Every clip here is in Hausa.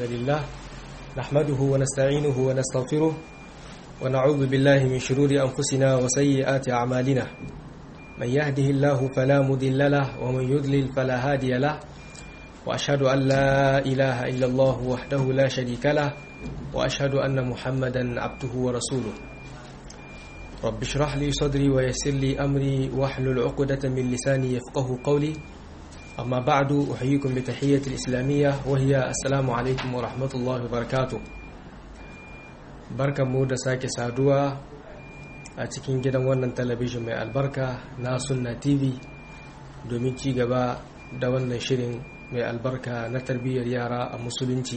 لله نحمده ونستعينه ونستغفره ونعوذ بالله من شرور أنفسنا وسيئات أعمالنا من يهده الله فلا مضل له ومن يضلل فلا هادي له وأشهد أن لا إله إلا الله وحده لا شريك له وأشهد أن محمدا عبده ورسوله رب اشرح لي صدري ويسر لي أمري واحلل عقدة من لساني يفقه قولي أما بعد أحييكم بتحية الإسلامية وهي السلام عليكم ورحمة الله وبركاته barkan mu da sake saduwa a cikin gidan wannan talabijin mai albarka na sunna tv domin ci gaba da wannan shirin mai albarka na tarbiyyar yara a musulunci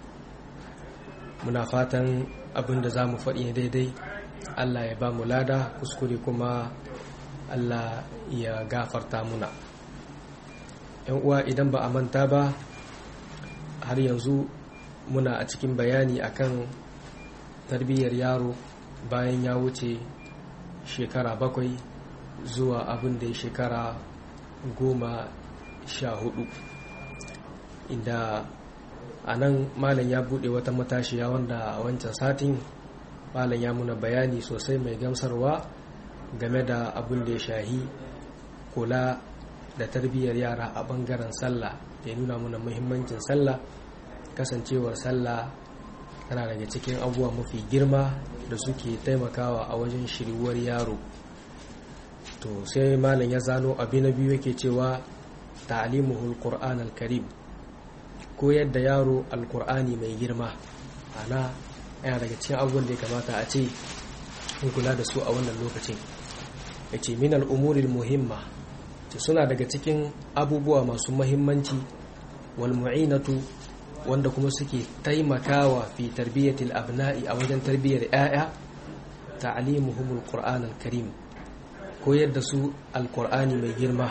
muna fatan abin da za mu faɗi daidai allah ya ba mu lada kuskure kuma allah ya gafarta muna yan uwa idan ba a manta ba har yanzu muna a cikin bayani akan tarbiyyar yaro bayan ya wuce shekara bakwai zuwa abin da ya shekara goma sha hudu inda a nan malam ya bude wata matashiya wanda a wancan satin malam ya muna bayani sosai mai gamsarwa game da abin da ya shahi kula da tarbiyyar yara a bangaren sallah ya nuna muna muhimmancin sallah kasancewar sallah tana daga cikin abubuwa mafi girma da suke taimakawa a wajen shiriwar yaro to sai malam ya zano abu na biyu yake cewa ta'limuhul qur'an al-karim koyar da yaro alkur'ani mai girma ana yana daga cikin abubuwan da ya kamata a ce in kula da su a wannan lokacin ya ce min al'umuril muhimma ce suna daga cikin abubuwa masu mahimmanci wal mu'inatu wanda kuma suke taimakawa fi tarbiyyatil abna'i a wajen tarbiyyar 'ya'ya ta'limuhumul qur'an al-karim koyar da su alkur'ani mai girma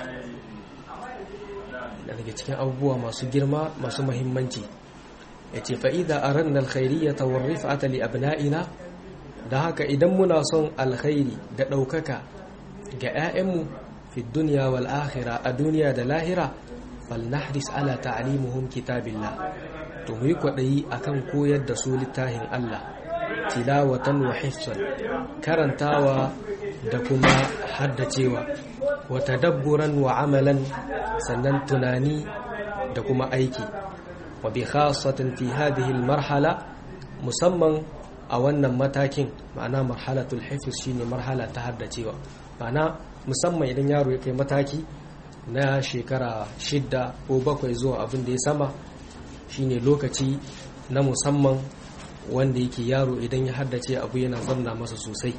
daga cikin abubuwa masu girma masu mahimmanci ya ce fa'ida a ranar alkhairiyya ta warrif atali abna'ina da haka idan muna son alkhairi da ɗaukaka ga 'ya'yanmu fi duniya wal akhira a duniya da lahira falnahris ala ta'alimuhum kitabillah to mu yi kwaɗayi akan koyar da su littafin Allah tilawatan wa hifsan karantawa da kuma haddacewa wa tadabburan wa amalan sannan tunani da kuma aiki wa bi khasatin fi hadhihi marhala musamman a wannan matakin ma'ana marhalatul hifz shine marhala ta haddacewa ma'ana musamman idan yaro ya kai mataki na shekara shidda ko bakwai zuwa abin da ya sama shine lokaci na musamman wanda yake yaro idan ya haddace abu yana zamna masa sosai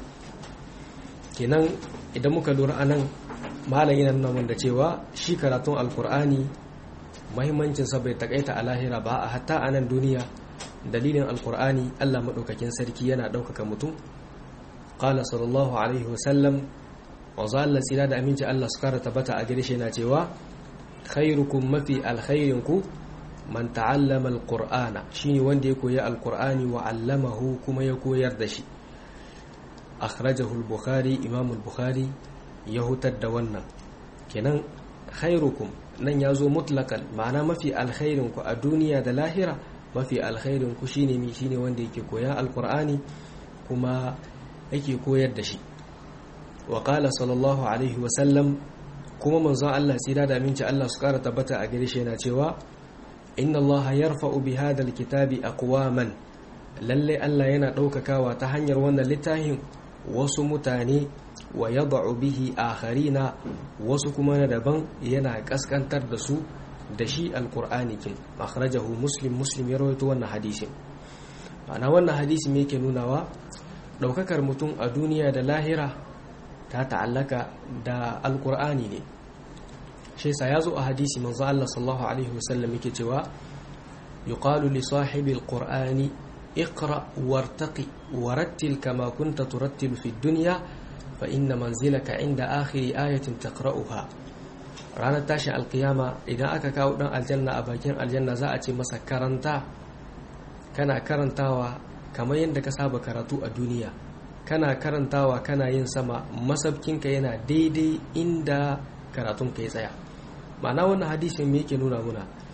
kenan idan muka lura anan malam yana nuna da cewa shi karatun alkur'ani mahimmancinsa bai takaita a lahira ba a hatta a nan duniya dalilin alkur'ani allah maɗaukakin sarki yana ɗaukaka mutum ƙala sallallahu alaihi wasallam wanzu allah tsira da aminci allah su kara tabbata a gare shi yana cewa khairukum mafi alkhairinku man ta'allama alqur'ana shine wanda ya koyi alqur'ani wa 'allamahu kuma ya koyar da shi akhrajahu al-bukhari imam al-bukhari ya hutar da wannan kenan khairukum nan ya zo mutlakan ma'ana mafi alkhairin ku a duniya da lahira mafi alkhairin ku shine mi shine wanda yake koya alqur'ani kuma yake koyar da shi wa qala sallallahu alaihi wa sallam kuma manzon Allah tsira da aminci Allah su kara tabbata a gare shi yana cewa inna Allah yarfa'u bi hadha alkitabi aqwaman lalle Allah yana daukakawa ta hanyar wannan littafin wasu mutane wa yad'u bihi akharina wasu kuma na daban yana kaskantar da su da shi alqur'ani kin akhrajahu muslim muslim ya rawaito wannan hadisin ana wannan hadisi me yake nunawa daukakar mutum a duniya da lahira ta ta'allaka da alqur'ani ne shi yasa yazo a hadisi manzo Allah sallallahu alaihi wasallam yake cewa yuqalu li sahibi alqur'ani اقرأ وارتقي ورتل كما كنت ترتل في الدنيا فإن منزلك عند آخر آية تقرأها ranar tashin alkiyama idan aka kawo dan aljanna a bakin aljanna za a ce masa karanta kana karantawa kamar yadda ka saba karatu a duniya kana karantawa kana yin sama masabkinka yana daidai inda karatunka ya tsaya ma'ana wannan hadisin me yake nuna muna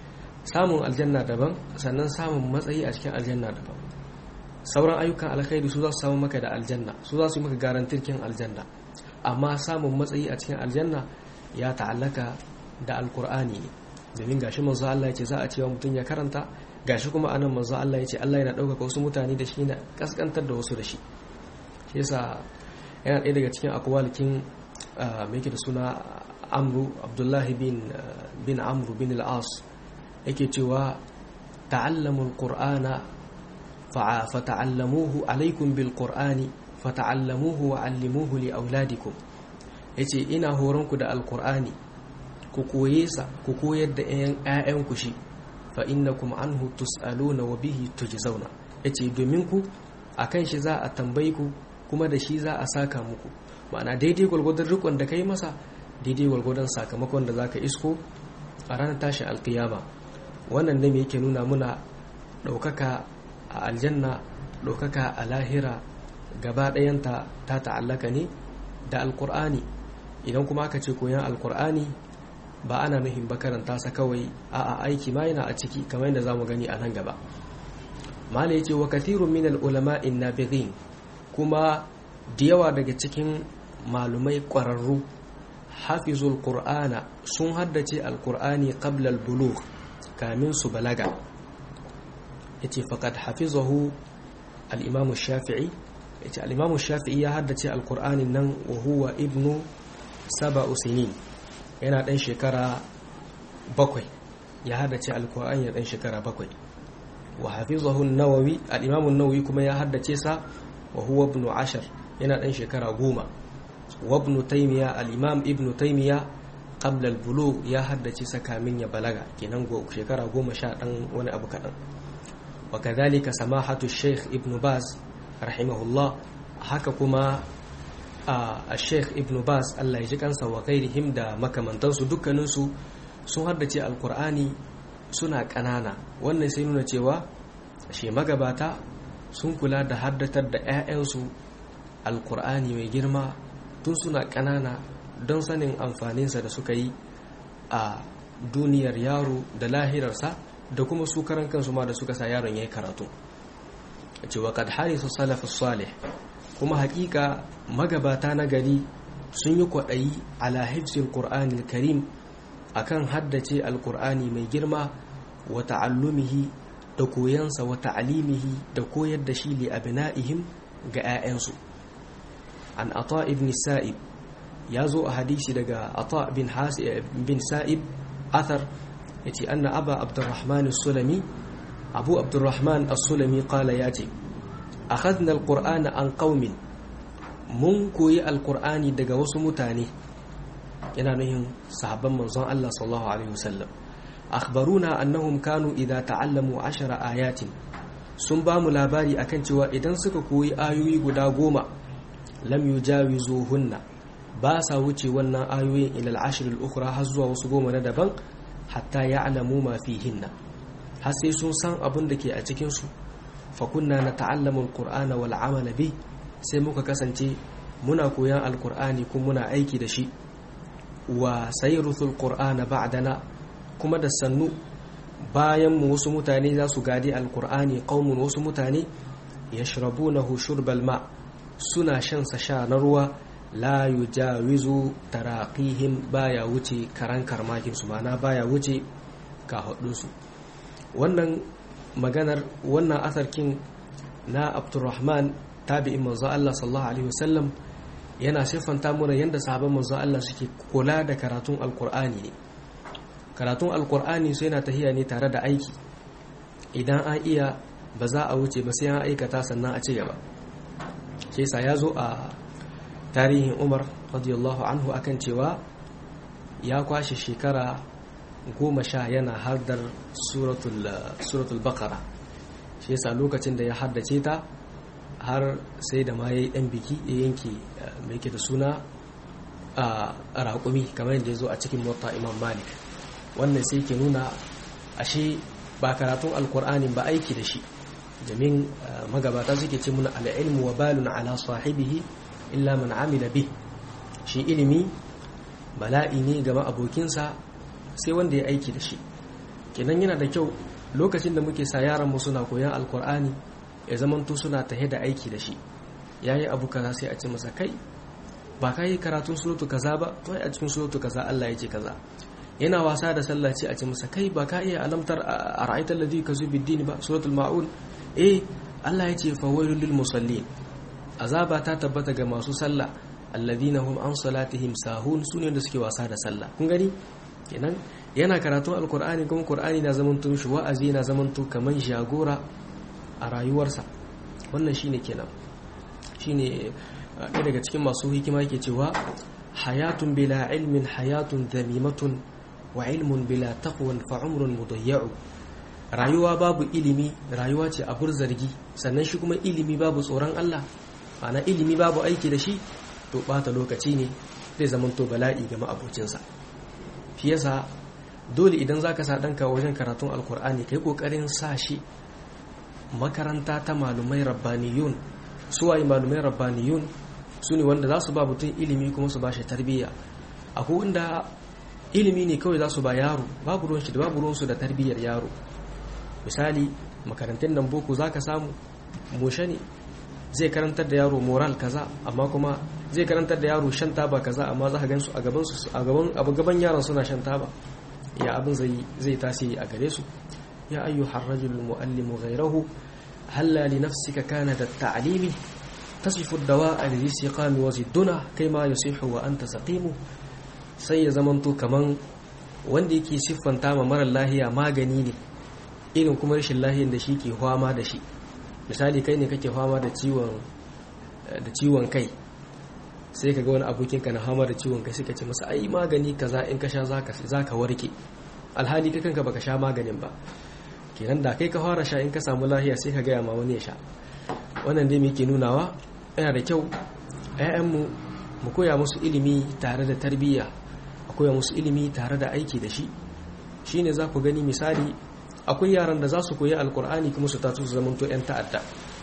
samun aljanna daban sannan samun matsayi a cikin aljanna daban sauran ayyukan alkhairi su za su samu maka da aljanna su za su yi maka garantirkin aljanna amma samun matsayi a cikin aljanna ya ta'allaka da alkur'ani ne domin gashi manzo Allah ya ce za a cewa mutum ya karanta gashi kuma anan manzo Allah ya ce Allah yana ɗaukaka wasu mutane da shi na kaskantar da wasu da shi shi yasa yana ɗaya daga cikin akwalikin mai yake da suna amru abdullahi bin bin amru bin al-as yake cewa ta'allamul qur'ana fata'allamuhu alaikum bil qur'ani fata'allamuhu wa 'allimuhu li auladikum yace ina horon ku da alqur'ani ku koye sa ku koyar da ƴaƴan ku shi fa innakum anhu tus'aluna wa bihi tujzauna yace domin ku akan shi za a tambaye ku kuma da shi za a saka muku ma'ana daidai gwargwadon rikon da kai masa daidai gwargwadon sakamakon da zaka isko a ranar tashin alkiyama wannan ne yake nuna muna ɗaukaka a aljanna ɗaukaka a lahira gaba ɗayanta ta ta'allaka ne da alkur'ani idan kuma aka ce koyan alkur'ani ba ana nuhin ba karanta sa kawai a aiki ma yana a ciki kamar yadda za mu gani a nan gaba mala ya ce wa kathirun min al'ulama inna kuma da yawa daga cikin malumai ƙwararru hafizul qur'ana sun haddace alkur'ani qabla al-bulugh kamin su balaga yace faqad hafizahu al-imam shafi'i yace al-imam shafi'i ya haddace alkur'ani nan wa huwa ibnu sab'u sinin yana dan shekara bakwai ya haddace alkur'ani ya dan shekara bakwai wa hafizahu an-nawawi al-imam an-nawawi kuma ya haddace sa wa huwa ibnu ashar yana dan shekara goma wa ibnu taymiya al-imam ibnu taymiya qabla al-bulugh ya haddace sa kamin ya balaga kenan go shekara goma sha dan wani abu kadan wa kadhalika samahatu shaykh ibnu baz rahimahullah haka kuma a sheikh ibnu baz Allah ya ji kansa wa ghairihim da makamantansu dukkaninsu sun haddace alkur'ani suna ƙanana wannan sai nuna cewa shi magabata sun kula da haddatar da 'ya'yansu alkur'ani mai girma tun suna ƙanana don sanin amfaninsa da suka yi a duniyar yaro da lahirarsa da kuma su karan kansu ma da suka sa yaron ya yi karatu cewa kad harisu salafus salih kuma hakika magabata na gari sun yi kwaɗayi ala hifzil qur'anil karim akan haddace alkur'ani mai girma wa ta'allumihi da koyansa wa ta'alimihi da koyar da shi li abna'ihim ga 'ya'yansu an ata ibn sa'ib ya zo a hadisi daga ata bin bin sa'ib athar yace anna aba abdurrahman as-sulami abu abdurrahman as-sulami qala yace akhadna al-qur'ana an qaumin mun koyi alkur'ani daga wasu mutane yana nuhin sahabban manzon Allah sallallahu alaihi wasallam akhbaruna annahum kanu idza ta'allamu ashara ayatin sun ba mu labari akan cewa idan suka koyi ayoyi guda goma lam yujawizuhunna ba sa wuce wannan ayoyin ila al-ashr al-ukhra har zuwa wasu goma na daban hatta ya'lamu ma fihinna har sai sun san abin da ke a cikin su fa kunna nata'allamu al-qur'ana wal 'amala bi sai muka kasance muna koyan alkur'ani kuma muna aiki da shi wa sayruthul qur'ana ba'dana kuma da sannu bayan mu wasu mutane za su gadi alkur'ani qaumun wasu mutane yashrabunahu shurbal ma suna shan sa sha na ruwa la yujawizu taraqihim baya wuce karan karmakin su mana baya wuce ka su wannan maganar wannan asarkin na abdurrahman tabi'in manzo Allah sallallahu alaihi wasallam yana siffanta mana yadda sahabban manzo Allah suke kula da karatun alkur'ani ne karatun alkur'ani su yana tahiya ne tare da aiki idan an iya ba za a wuce ba sai an aikata sannan a ci gaba sai sa ya zo a tarihin Umar radiyallahu anhu akan cewa ya kwashe shekara goma sha yana hardar suratul baqara shi yasa lokacin da ya haddace ta har sai da ma ya yi ɗan biki ya yanke mai ke da suna a raƙumi kamar yadda ya zo a cikin mota imam malik wannan sai ke nuna ashe ba karatun alkur'ani ba aiki da shi domin magabata suke ce muna al'ilmu wa balun ala sahibihi illa man amila bi shi ilimi bala'i ne gama abokinsa sai wanda ya aiki da shi kenan yana da kyau lokacin da muke sa yaran mu suna koyan alkur'ani ya zamanto suna tahe da aiki da shi yayi abu kaza sai a ce masa kai ba ka yi karatun suratu kaza ba to a cikin suratu kaza Allah ya ce kaza yana wasa da sallah ce a ce masa kai ba ka iya alamtar a ra'aitar ladhi kazu biddini ba suratul ma'un eh Allah ya ce fawailul lil musallin azaba ta tabbata ga masu sallah alladhina hum an salatihim sahun sune da suke wasa da sallah kun gani kenan yana karatun alkur'ani kuma qur'ani na zaman shi wa'azi na zaman kaman jagora a rayuwarsa wannan shine kenan shine ɗaya daga cikin masu hikima yake cewa hayatun bila ilmin hayatun dhamimatun wa ilmun bila taqwan fa umrun mudayya'u rayuwa babu ilimi rayuwa ce abur zargi sannan shi kuma ilimi babu tsoron Allah ma'ana ilimi babu aiki da shi to bata lokaci ne zai zamanto bala'i ga ma'abocinsa shi yasa dole idan zaka sa danka wajen karatun alkur'ani kai kokarin sa shi makaranta ta malumai rabbaniyun suwaye malumai rabbaniyun su ne wanda za su ba mutum ilimi kuma su ba shi tarbiyya akwai wanda ilimi ne kawai za su ba yaro babu ruwan shi da babu ruwansu da tarbiyyar yaro misali makarantun nan boko za ka samu mushe ne zai karantar da yaro moral kaza amma kuma zai karantar da yaro shan taba kaza amma za ka gan su a gaban su a gaban a gaban yaron suna shan taba ya abin zai zai tasiri a gare su ya ayyuhar rajul muallimu ghayrahu halla li nafsika kana da ta'limi tasifu dawa'a li siqami wa zidduna kaima yusihu wa anta saqimu sai ya zamanto kaman wanda yake siffanta ma mara lahiya magani ne irin kuma rashin lahiyar da shi ke fama da shi misali kai ne kake fama da ciwon da ciwon kai sai ka ga wani abokin ka na fama da ciwon kai sai ka ce masa ai magani kaza in ka sha zaka zaka warke alhali kai kanka baka sha maganin ba kenan da kai ka fara sha in ka samu lahiya sai ka gaya ma wani ya sha wannan dai muke nunawa yana da kyau ƴaƴanmu mu koya musu ilimi tare da tarbiyya a koya musu ilimi tare da aiki da shi shine za ku gani misali akwai yaran da za su koyi alkur'ani kuma su taso su zamanto 'yan ta'adda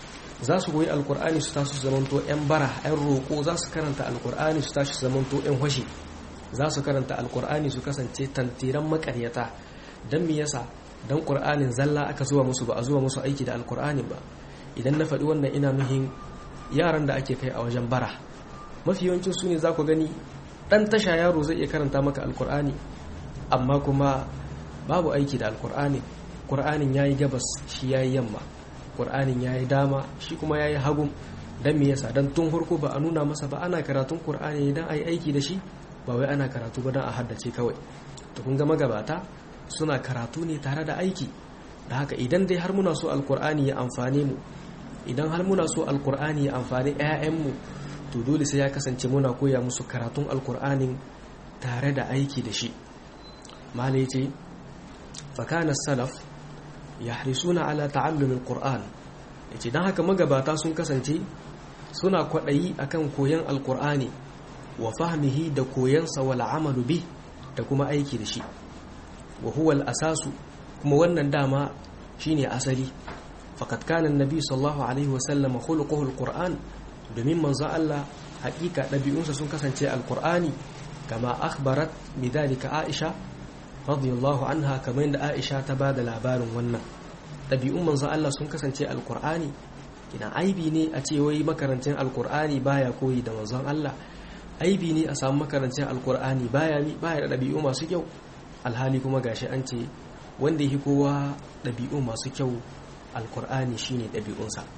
za su koyi alkur'ani su taso su zamanto 'yan bara 'yan roƙo za su karanta alkur'ani su tashi su zamanto 'yan hwashi za su karanta alkur'ani su kasance tantiran makaryata don me yasa don ƙur'anin zalla aka zuwa musu ba a zuwa musu aiki da alkur'ani ba idan na faɗi wannan ina nuhin yaran da ake kai a wajen bara mafi yawancin su ne za ku gani ɗan tasha yaro zai iya karanta maka alkur'ani amma kuma babu aiki da alkur'ani ƙur'anin ya yi gabas shi ya yi yamma ƙur'anin ya yi dama shi kuma ya yi hagun don me yasa don tun farko ba a nuna masa ba ana karatun ƙur'ani don a yi aiki da shi ba wai ana karatu ba don a haddace kawai to kun ga magabata suna karatu ne tare da aiki da haka idan dai har muna so alƙur'ani ya amfane mu idan har muna so alƙur'ani ya amfani 'ya'yanmu to dole sai ya kasance muna koya musu karatun alƙur'anin tare da aiki da shi malai ce fakana salaf yahrisuna ala ta'allumil qur'an yace dan haka magabata sun kasance suna kwadayi akan koyan alqur'ani wa fahmihi da koyansa wal amalu bi da kuma aiki da shi wa huwa al asasu kuma wannan dama shine asali faqad kana annabi sallallahu alaihi wa sallam khuluquhu alquran domin manzo Allah hakika dabi'unsa sun kasance alqur'ani kama akhbarat bidalika aisha radiyallahu anha kamar yadda Aisha ta bada labarin wannan ɗabi'un manzon Allah sun kasance alkur'ani kina aibi ne a ce wai makarancin alkur'ani baya koyi da manzon Allah aibi ne a samu makarancin alkur'ani baya baya da ɗabi'u masu kyau alhali kuma gashi an ce wanda yake kowa ɗabi'u masu kyau alkur'ani shine ɗabi'unsa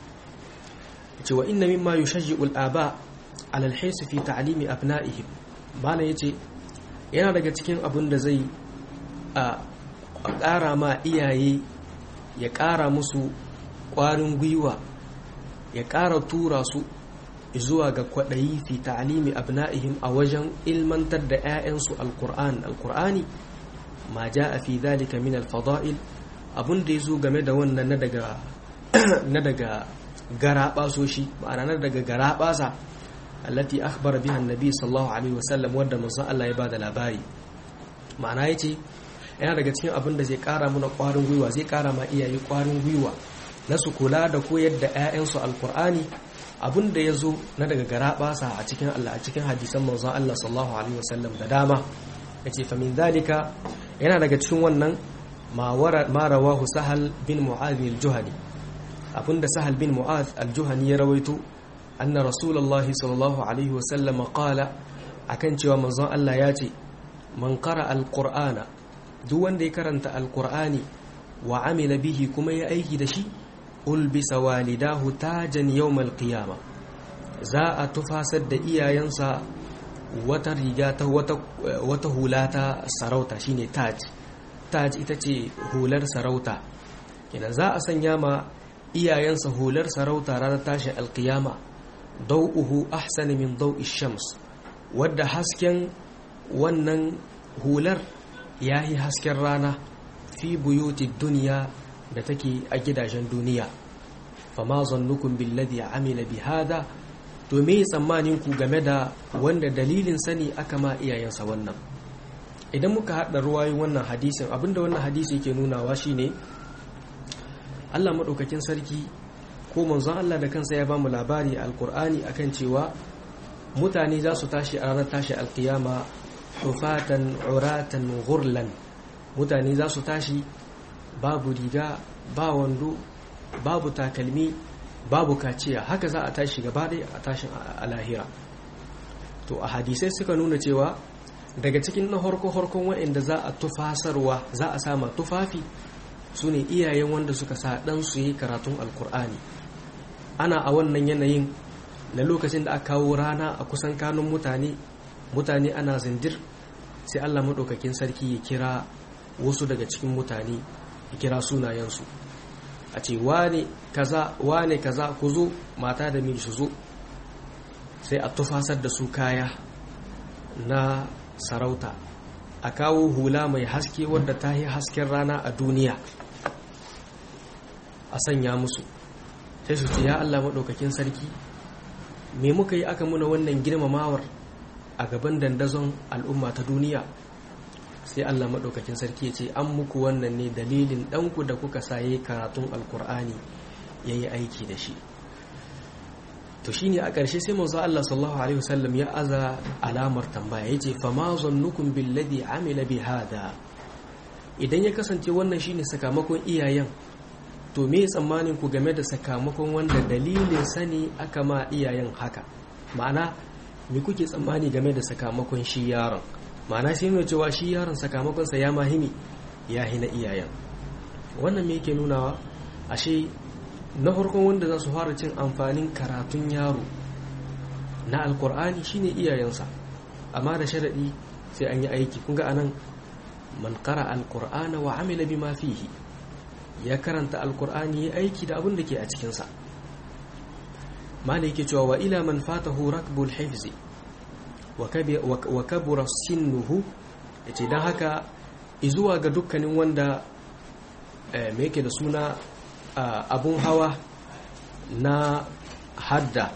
ce wa inna mimma yushajji'u al-aba ala al-hirs fi ta'limi abna'ihim bana yace yana daga cikin abin da zai a ƙara ma iyaye ya ƙara musu ƙwarin gwiwa ya ƙara tura su zuwa ga kwaɗayi fi ta'alimi abna'ihim a wajen ilmantar da 'ya'yansu alƙur'an alƙur'ani ma ja a fi zalika min alfada'il abin da ya zo game da wannan na daga garaɓasoshi ma'ana na daga garaɓasa allati akhbara biha annabi sallallahu alaihi wasallam wanda manzon Allah ya bada labari ma'ana yace yana daga cikin abin da zai kara mana kwarin gwiwa zai kara ma iyaye kwarin gwiwa na su kula da koyar da ƴaƴansu alqur'ani abin da yazo na daga garabasa a cikin Allah a cikin hadisan manzon Allah sallallahu alaihi wasallam da dama yace fa min zalika yana daga cikin wannan ma rawahu sahal bin mu'adh al-juhani abinda sahal bin mu'adh al-juhani ya rawaito anna rasulullahi sallallahu alaihi wasallam qala akan cewa manzon Allah ya ce man qara al-qur'ana duk wanda ya karanta al-qur'ani wa amila bihi kuma ya aiki da shi ulbisa walidahu tajan yawmal qiyama za a tufasar da iyayensa wata riga ta wata wata hula ta sarauta shine taj taj ita ce hular sarauta kina za a sanya ma iyayensa hular sarauta ranar tashin alkiyama dau'uhu ahsana min dau'i shams wadda hasken wannan hular yayi hasken rana fi buyuti duniya da take a gidajen duniya fama zannukum billadhi amila bihada to me tsammanin ku game da wanda dalilin sani aka ma iyayensa wannan idan muka haɗa ruwayoyin wannan hadisin abinda wannan hadisi yake nunawa shine Allah madaukakin sarki ko manzon Allah da kansa ya bamu labari a alkur'ani akan cewa mutane za su tashi a ranar tashi alkiyama hufatan uratan ghurlan mutane za su tashi babu riga ba wando babu takalmi babu kaciya haka za a tashi gaba ɗaya a tashin a lahira to a hadisai suka nuna cewa daga cikin na harko-harkon waɗanda za a tufasarwa za a sama tufafi su ne iyayen wanda suka sa ɗan su yi karatun alkur'ani ana a wannan yanayin na lokacin da aka kawo rana a kusan kanun mutane mutane ana zindir sai allah maɗaukakin sarki ya kira wasu daga cikin mutane ya kira sunayensu a ce wane kaza wane kaza ku zo mata da miji su zo sai a tufasar da su kaya na sarauta a kawo hula mai haske wadda ta yi hasken rana a duniya a sanya musu sai su ce ya Allah maɗaukakin sarki me muka yi aka muna wannan girmamawar a gaban dandazon al'umma ta duniya sai Allah maɗaukakin sarki ya ce an muku wannan ne dalilin ɗanku da kuka saye karatun alkur'ani ya yi aiki da shi to shi ne a ƙarshe sai manzo Allah sallallahu alaihi wasallam ya aza alamar tambaya ya ce fama zannukum billadhi amila bi hada idan ya kasance wannan shine sakamakon iyayen to me tsammanin ku game da sakamakon wanda dalilin sani aka ma iyayen haka ma'ana me kuke tsammani game da sakamakon shi yaron ma'ana shi nuna cewa shi yaron sakamakonsa ya mahimi ya hina iyayen wannan me yake nunawa ashe na farkon wanda za su fara cin amfanin karatun yaro na alkur'ani shine iyayensa amma da sharaɗi sai an yi aiki kunga anan man qara alqur'ana wa amila bima fihi ya karanta alkur'ani ya aiki da abin da ke a cikinsa malai yake cewa wa ila man fatahu rakbul hifzi wa kabura sinnuhu yace dan haka izuwa ga dukkanin wanda me yake da suna abun hawa na hadda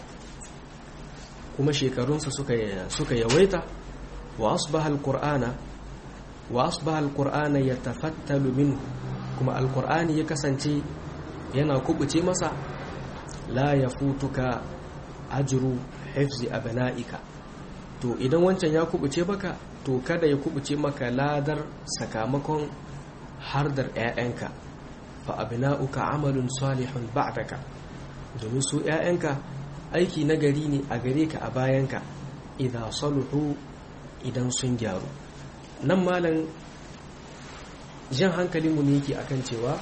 kuma shekarunsa suka yawaita wa asbaha alqur'ana wa asbaha alqur'ana yatafattalu minhu kuma alqur'ani ya kasance yana kubuce masa la yafutuka ajru hifzi abna'ika to idan wancan ya kubuce baka to kada ya kubuce maka ladar sakamakon hardar 'ya'yanka fa abna'uka amalun salihun ba'daka domin su 'ya'yanka aiki na gari ne a gare ka a bayanka idan saluhu idan sun gyaru nan malam jan hankalinmu ne yake akan cewa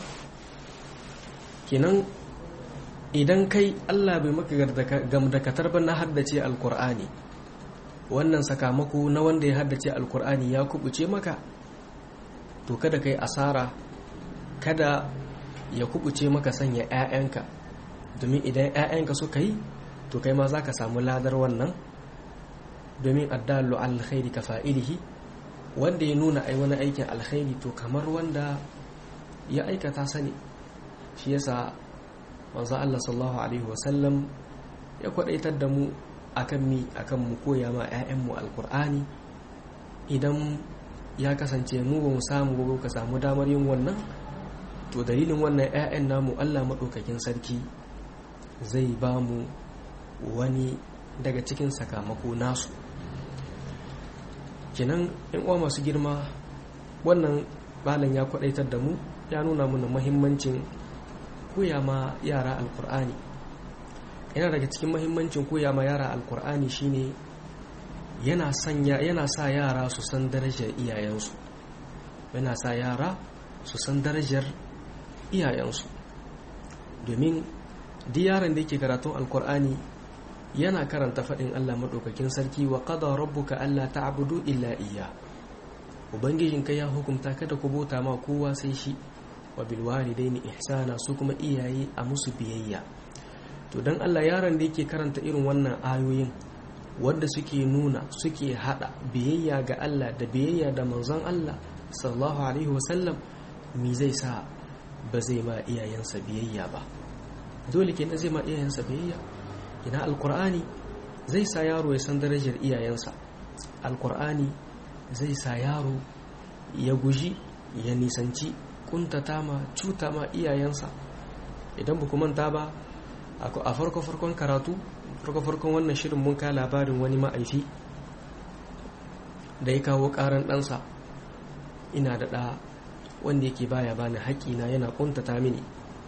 kenan idan kai Allah bai maka gamdakatar ba na haddace alkur'ani wannan sakamako na wanda ya haddace alkur'ani ya kubuce maka to kada kai asara kada ya kubuce maka sanya 'ya'yanka domin idan 'ya'yanka suka yi to kai ma za ka samu ladar wannan domin addallu alkhairi ka fa'ilihi wanda ya nuna ai wani aikin alkhairi to kamar wanda ya aikata sani shi yasa manzo Allah sallallahu alaihi wasallam ya kwadaitar da mu akan mi akan mu koya ma 'ya'yanmu alkur'ani idan ya kasance mu ba mu samu ba ka samu damar yin wannan to dalilin wannan 'ya'yan namu Allah maɗaukakin sarki zai ba mu wani daga cikin sakamako nasu kinan in uwa masu girma wannan malam ya kwadaitar da mu ya nuna mana muhimmancin koya ma yara alkur'ani yana daga cikin muhimmancin koya ma yara alkur'ani shine yana sanya yana sa yara su san darajar iyayensu yana sa yara su san darajar iyayensu domin duk yaron da yake karatun alkur'ani yana karanta faɗin Allah maɗaukakin sarki wa qada rabbuka alla ta'budu illa iya ubangijinka ya hukunta kada ku bauta ma kowa sai shi wa bil walidaini ihsana su kuma iyaye a musu biyayya to dan Allah yaron da yake karanta irin wannan ayoyin wanda suke nuna suke hada biyayya ga Allah da biyayya da manzon Allah sallallahu alaihi wasallam mi zai sa ba zai ma iyayensa biyayya ba dole kenan zai ma iyayensa biyayya ina alkur'ani zai sa yaro ya san darajar iyayensa alkur'ani zai sa yaro ya guji ya nisanci kuntata ma cuta ma iyayensa idan ba manta ba a farko-farkon karatu farko-farkon wannan shirin mun ka labarin wani ma'aifi da ya kawo karan ɗansa ina da ɗa wanda yake baya bani haƙƙina yana kuntata mini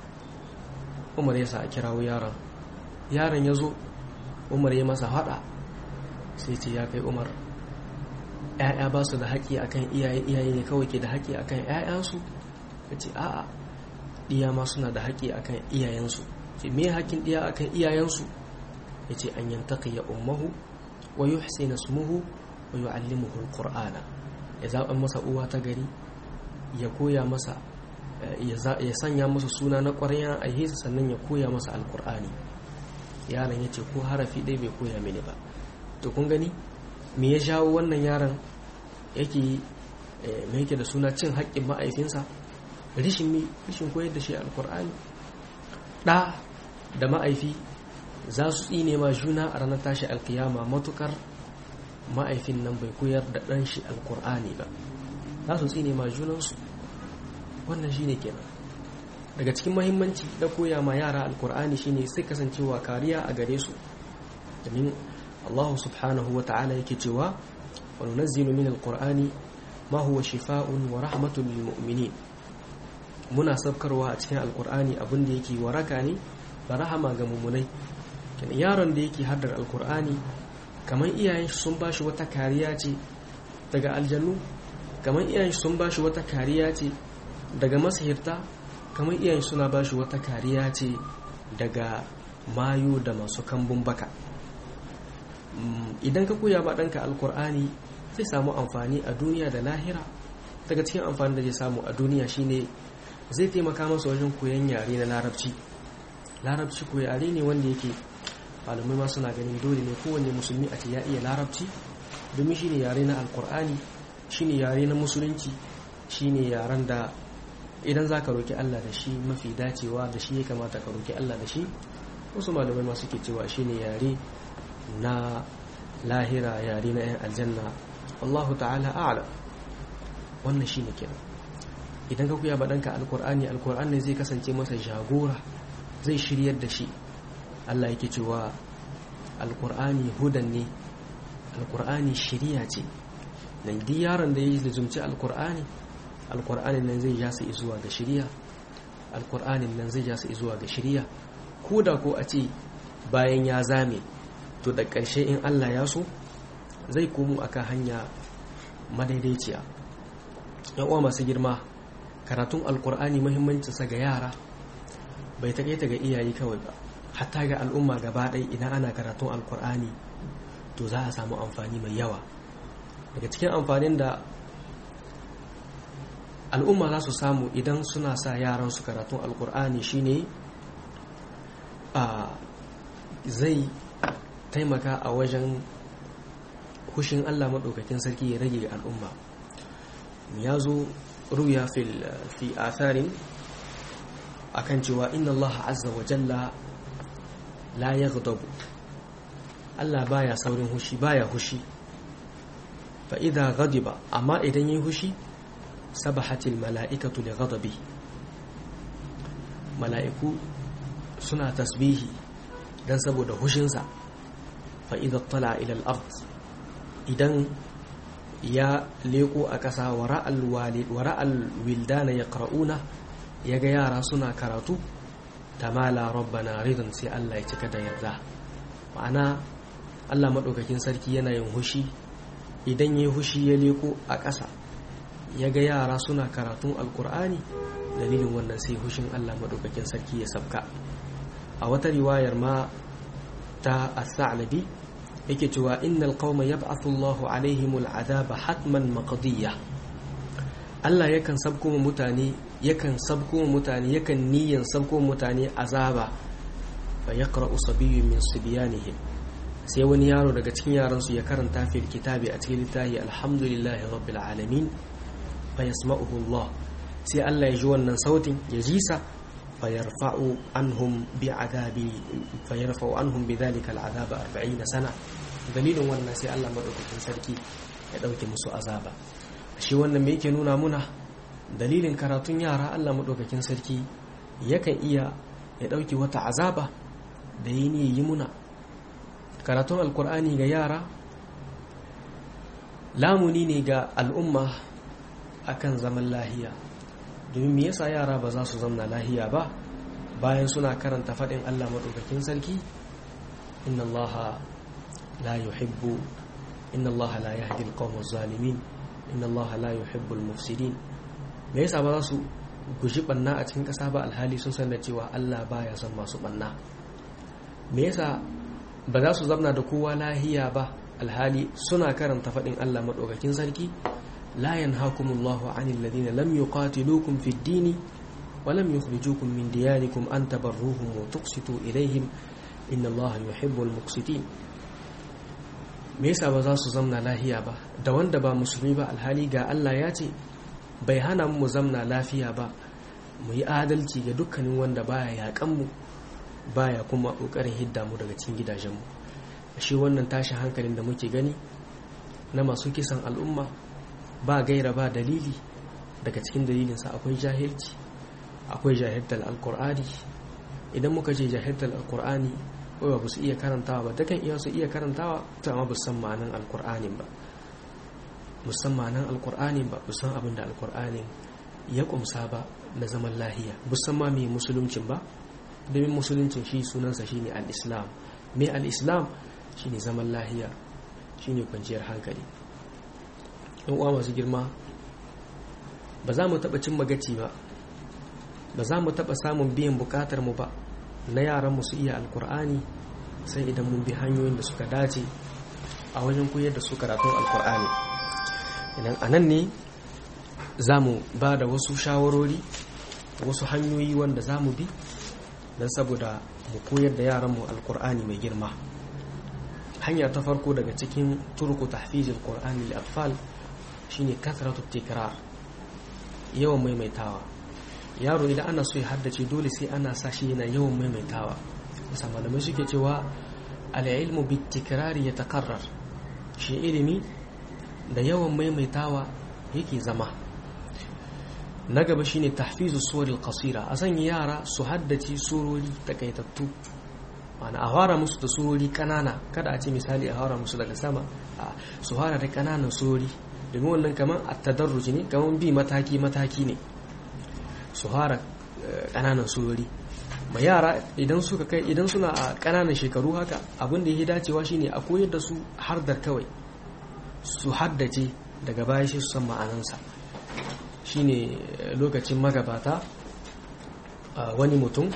umar ya sa a kirawo yaron yaron ya zo umar ya masa haɗa sai ce ya kai umar ‘ya'ya ba su da haƙƙi akan iyaye iyaye ne kawai ke da haƙƙi akan ‘ya'yansu ya ce a'a ɗiya ma suna da haƙƙi akan iyayensu ce me haƙƙin ɗiya akan iyayensu ya ce an yantaka ya ummahu wa yi hussein smuhu wa yi allimuhu ƙur'ana ya zaɓa masa uwa ta gari ya koya masa ya sanya masa suna na ƙwarya a hisa sannan ya koya masa alƙur'ani yaron ya ce ko harafi ɗaya bai koya mini ba to kun gani me ya jawo wannan yaron yake mai yake da suna cin haƙƙin ma'aifinsa rishin mi rishin koyar da shi alkur'ani ɗa da ma'aifi za su tsine ma juna a ranar tashi alkiyama matukar ma'aifin nan bai koyar da ɗan shi alkur'ani ba za su tsine ma junansu wannan shi ne kenan daga cikin mahimmanci da koya ma yara alkur'ani shine sai kasancewa kariya a gare su domin Allah subhanahu wa ta'ala yake cewa wa nunazzilu min alqur'ani ma huwa shifaa'un wa rahmatun lil mu'minin muna sabkarwa a cikin alqur'ani abin da yake waraka ne da rahama ga mu'minai kenan yaron da yake haddar alqur'ani kamar iyayen shi sun bashi wata kariya ce daga aljannu kamar iyayen shi sun bashi wata kariya ce daga masihirta kamar iyayen suna bashi wata kariya ce daga mayu da masu kambun baka idan ka koya ba ɗanka alkur'ani zai samu amfani a duniya da lahira daga cikin amfani da zai samu a duniya shine zai taimaka masa wajen koyon yare na larabci larabci ko yare ne wanda yake malamai ma suna ganin dole ne kowanne musulmi a ce ya iya larabci domin shine yare na alkur'ani shine yare na musulunci shine yaren da idan za ka roki allah da shi mafi dacewa da shi ya kamata ka roki allah da shi wasu malamai ma suke cewa shine yare na lahira yare na 'yan aljanna Allahu ta'ala a'lam wannan shine kenan idan ka kuya baɗanka alkur'ani alkur'ani zai kasance masa jagora zai shiryar da shi Allah yake cewa alkur'ani hudan ne alkur'ani shiriya ce nan duk yaron da ya yi zumci alkur'ani alkur'anin nan zai jasa zuwa ga shiriya alkur'anin nan zai jasa zuwa ga shiriya ko da ko a ce bayan ya zame to da ƙarshe in Allah ya so zai komo akan hanya madaidaiciya yan uwa masu girma karatun alkur'ani muhimmancinsa ga yara bai taƙaita ga iyaye kawai ba hatta ga al'umma gaba ɗaya idan ana karatun alkur'ani to za a samu amfani mai yawa daga cikin amfanin da al'umma za su samu idan suna sa yaran su karatun alkur'ani shine a zai taimaka a wajen hushin Allah maɗaukakin sarki ya rage al'umma ya zo ruya fi atharin akan cewa inna Allah azza wa jalla la yaghdabu Allah baya saurin hushi baya hushi fa idza ghadiba amma idan yayi hushi sabahatil mala'ikatu li ghadabi mala'iku suna tasbihi dan saboda hushinsa fa idza tala ila al-ard idan ya leko a ƙasa wara'al wildana ya ƙara'una ya ga yara suna karatu tamala rabbana ridon sai Allah ya cika da yarda ma'ana Allah maɗaukakin sarki yana yin hushi idan ya hushi ya leko a ƙasa ya ga yara suna karatun alkur'ani dalilin wannan sai hushin Allah maɗaukakin sarki ya sabka a wata riwayar ma ta as-sa'labi yake cewa innal qauma yab'athu Allahu alaihimul adaba hatman maqdiya Allah yakan sabko mutane yakan sabko mutane yakan niyan sabko mutane azaba fa yaqra'u sabiyyun min sibyanihim sai wani yaro daga cikin yaran su ya karanta fil kitabi a cikin littafi alhamdulillahi rabbil alamin fa yasma'uhu Allah sai Allah ya ji wannan sautin ya ji sa fa yarfa'u anhum bi adabi fa yarfa'u anhum bidhalika al'adaba 40 sana dalilin wannan sai Allah madaukakin sarki ya dauke musu azaba shi wannan me yake nuna muna dalilin karatun yara Allah madaukakin sarki yakan iya ya dauke wata azaba da yi ne yi muna karatun alkur'ani ga yara lamuni ne ga al'umma akan zaman lahiya domin me yasa yara ba za su zamna lahiya ba bayan suna karanta faɗin Allah madaukakin sarki inna allaha لا يحب إن الله لا يهدي القوم الظالمين إن الله لا يحب المفسدين me yasa ba za su guji banna a cikin ƙasa ba alhali sun san da cewa Allah baya son masu banna me yasa ba za su zamna da kowa lahiya ba alhali suna karanta faɗin Allah maɗaukakin sarki la yanhakumullahu anil ladina lam yuqatilukum fid dini wa lam yukhrijukum min diyarikum an tabarruhum wa tuqsitu ilayhim inna Allah yuhibbul muqsitin me yasa ba za su zamna lahiya ba da wanda ba musulmi ba alhali ga Allah ya ce bai hana mu zamna lafiya ba mu yi adalci ga dukkanin wanda baya yakan mu baya kuma kokarin hidda mu daga cikin gidajenmu shi wannan tashin hankalin da muke gani na masu kisan al'umma ba gaira ba dalili daga cikin dalilinsa akwai jahilci akwai jahiltar alkur'ani idan muka ce jahiltar alkur'ani ba ba su iya karantawa ba takan iya su iya karantawa ta amma ba san ma'anan alkur'anin ba musamman ma'anan alkur'anin ba san abin da alkur'anin ya kumsa ba na zaman lahiya musamman mai musuluncin ba domin musuluncin shi sunansa shine al-islam mai al-islam shine zaman lahiya shine kwanciyar hankali yan uwa masu girma ba za mu taɓa cin magaci ba ba za mu taɓa samun biyan buƙatar mu ba na yaran su iya alkur'ani sai idan mun bi hanyoyin da suka dace a wajen koyar da su karatun alkur'ani idan a nan ne za mu ba da wasu shawarori wasu hanyoyi wanda za mu bi don saboda mu koyar da yaranmu alkur'ani mai girma hanya ta farko daga cikin turku tahfizil qur'ani lil atfal shine kasratu tikrar yawan maimaitawa yaro idan ana so ya haddace dole sai ana sa shi yana yawan maimaitawa musa malamai suke cewa al'ilmu bitikrari ya takarrar shi ilimi da yawan maimaitawa yake zama na gaba shine tahfizu suwaril qasira a sanya yara su haddace surori takaitattu ma'ana a fara musu da surori kanana kada a ce misali a fara musu daga sama a su fara da kananan surori domin wannan kamar a tadarruji ne kamar bi mataki mataki ne su fara kananan surori ma yara idan suka kai idan suna a kananan shekaru haka abin da yake dacewa shine a koyar da su har da kawai su haddace daga baya shi su san ma'anansa shine lokacin magabata wani mutum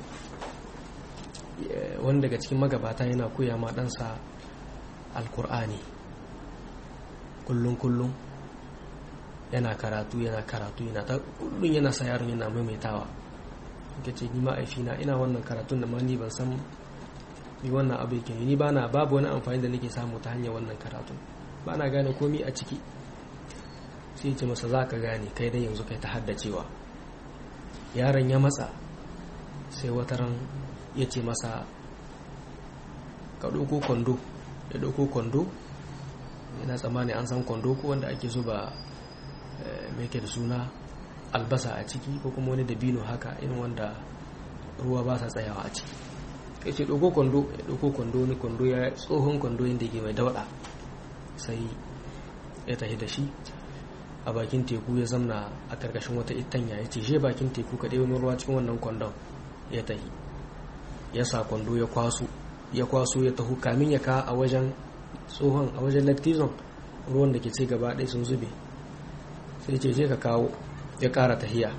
wani daga cikin magabata yana koya ma ɗansa alkur'ani kullum kullum yana karatu yana karatu yana ta kullum yana sa yaron yana maimaitawa ka ce ni ma'aifina ina wannan karatun da ma ni ban san ni wannan abu yake ni bana babu wani amfani da nake samu ta hanyar wannan karatun ba na gane komi a ciki sai ce masa za ka gane kai dai yanzu kai ta haddacewa yaron ya matsa sai wata ran ya ce masa ka ɗauko kwando ya ɗauko kwando yana tsammani an san kwando ko wanda ake zuba mai ke da suna albasa a ciki ko kuma wani dabino haka irin wanda ruwa ba sa tsayawa a ciki kai ce ɗauko kwando ya ɗauko kwando wani kwando ya tsohon kwando yadda ke mai dauɗa sai ya tahi da shi a bakin teku ya zamna a karkashin wata itanya ya ce je bakin teku ka ɗaya ruwa cikin wannan kwandon ya tahi ya sa kwando ya kwaso ya kwaso ya taho kamin ya ka a wajen tsohon a wajen lactizon ruwan da ke ce gaba ɗaya sun zube sai ce je ka kawo ya ƙara tahiya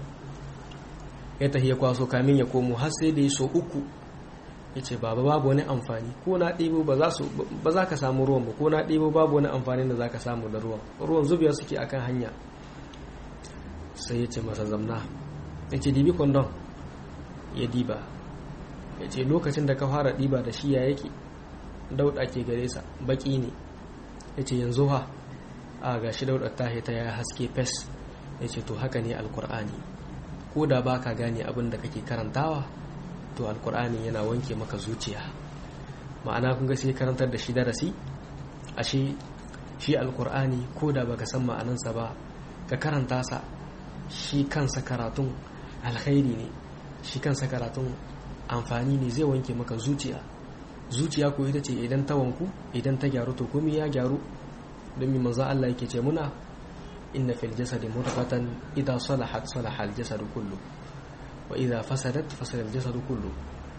ya tahiya kwaso kamin ya komo har sai da ya so uku ya ce baba babu wani amfani ko na ɗebo ba za ka samu ruwan ba ko na ɗebo babu wani amfani da za ka samu da ruwan ruwan zubiya suke akan hanya sai ya ce masa zamna ya ce dibi kwandon ya diba ya ce lokacin da ka fara diba da shi ya yake dauɗa ke gare sa baki ne ya ce yanzu ha a ga shi dauɗa ta ta ya haske fes ya ce to haka ne alkur'ani ko da ba ka gane abin da kake karantawa to alkur'ani yana wanke maka zuciya ma'ana kun ga sai karantar da shi darasi ashe shi alkur'ani ko da baka san ma'anansa ba ka karanta sa shi kansa karatun alkhairi ne shi kansa karatun amfani ne zai wanke maka zuciya zuciya ko ita ce idan ta wanku idan ta gyaru to komai ya gyaru don mi manzo Allah yake ce muna inna fil jasadi mudghatan idha salahat salaha al jasadu kullu wa idha fasadat fasada al jasadu kullu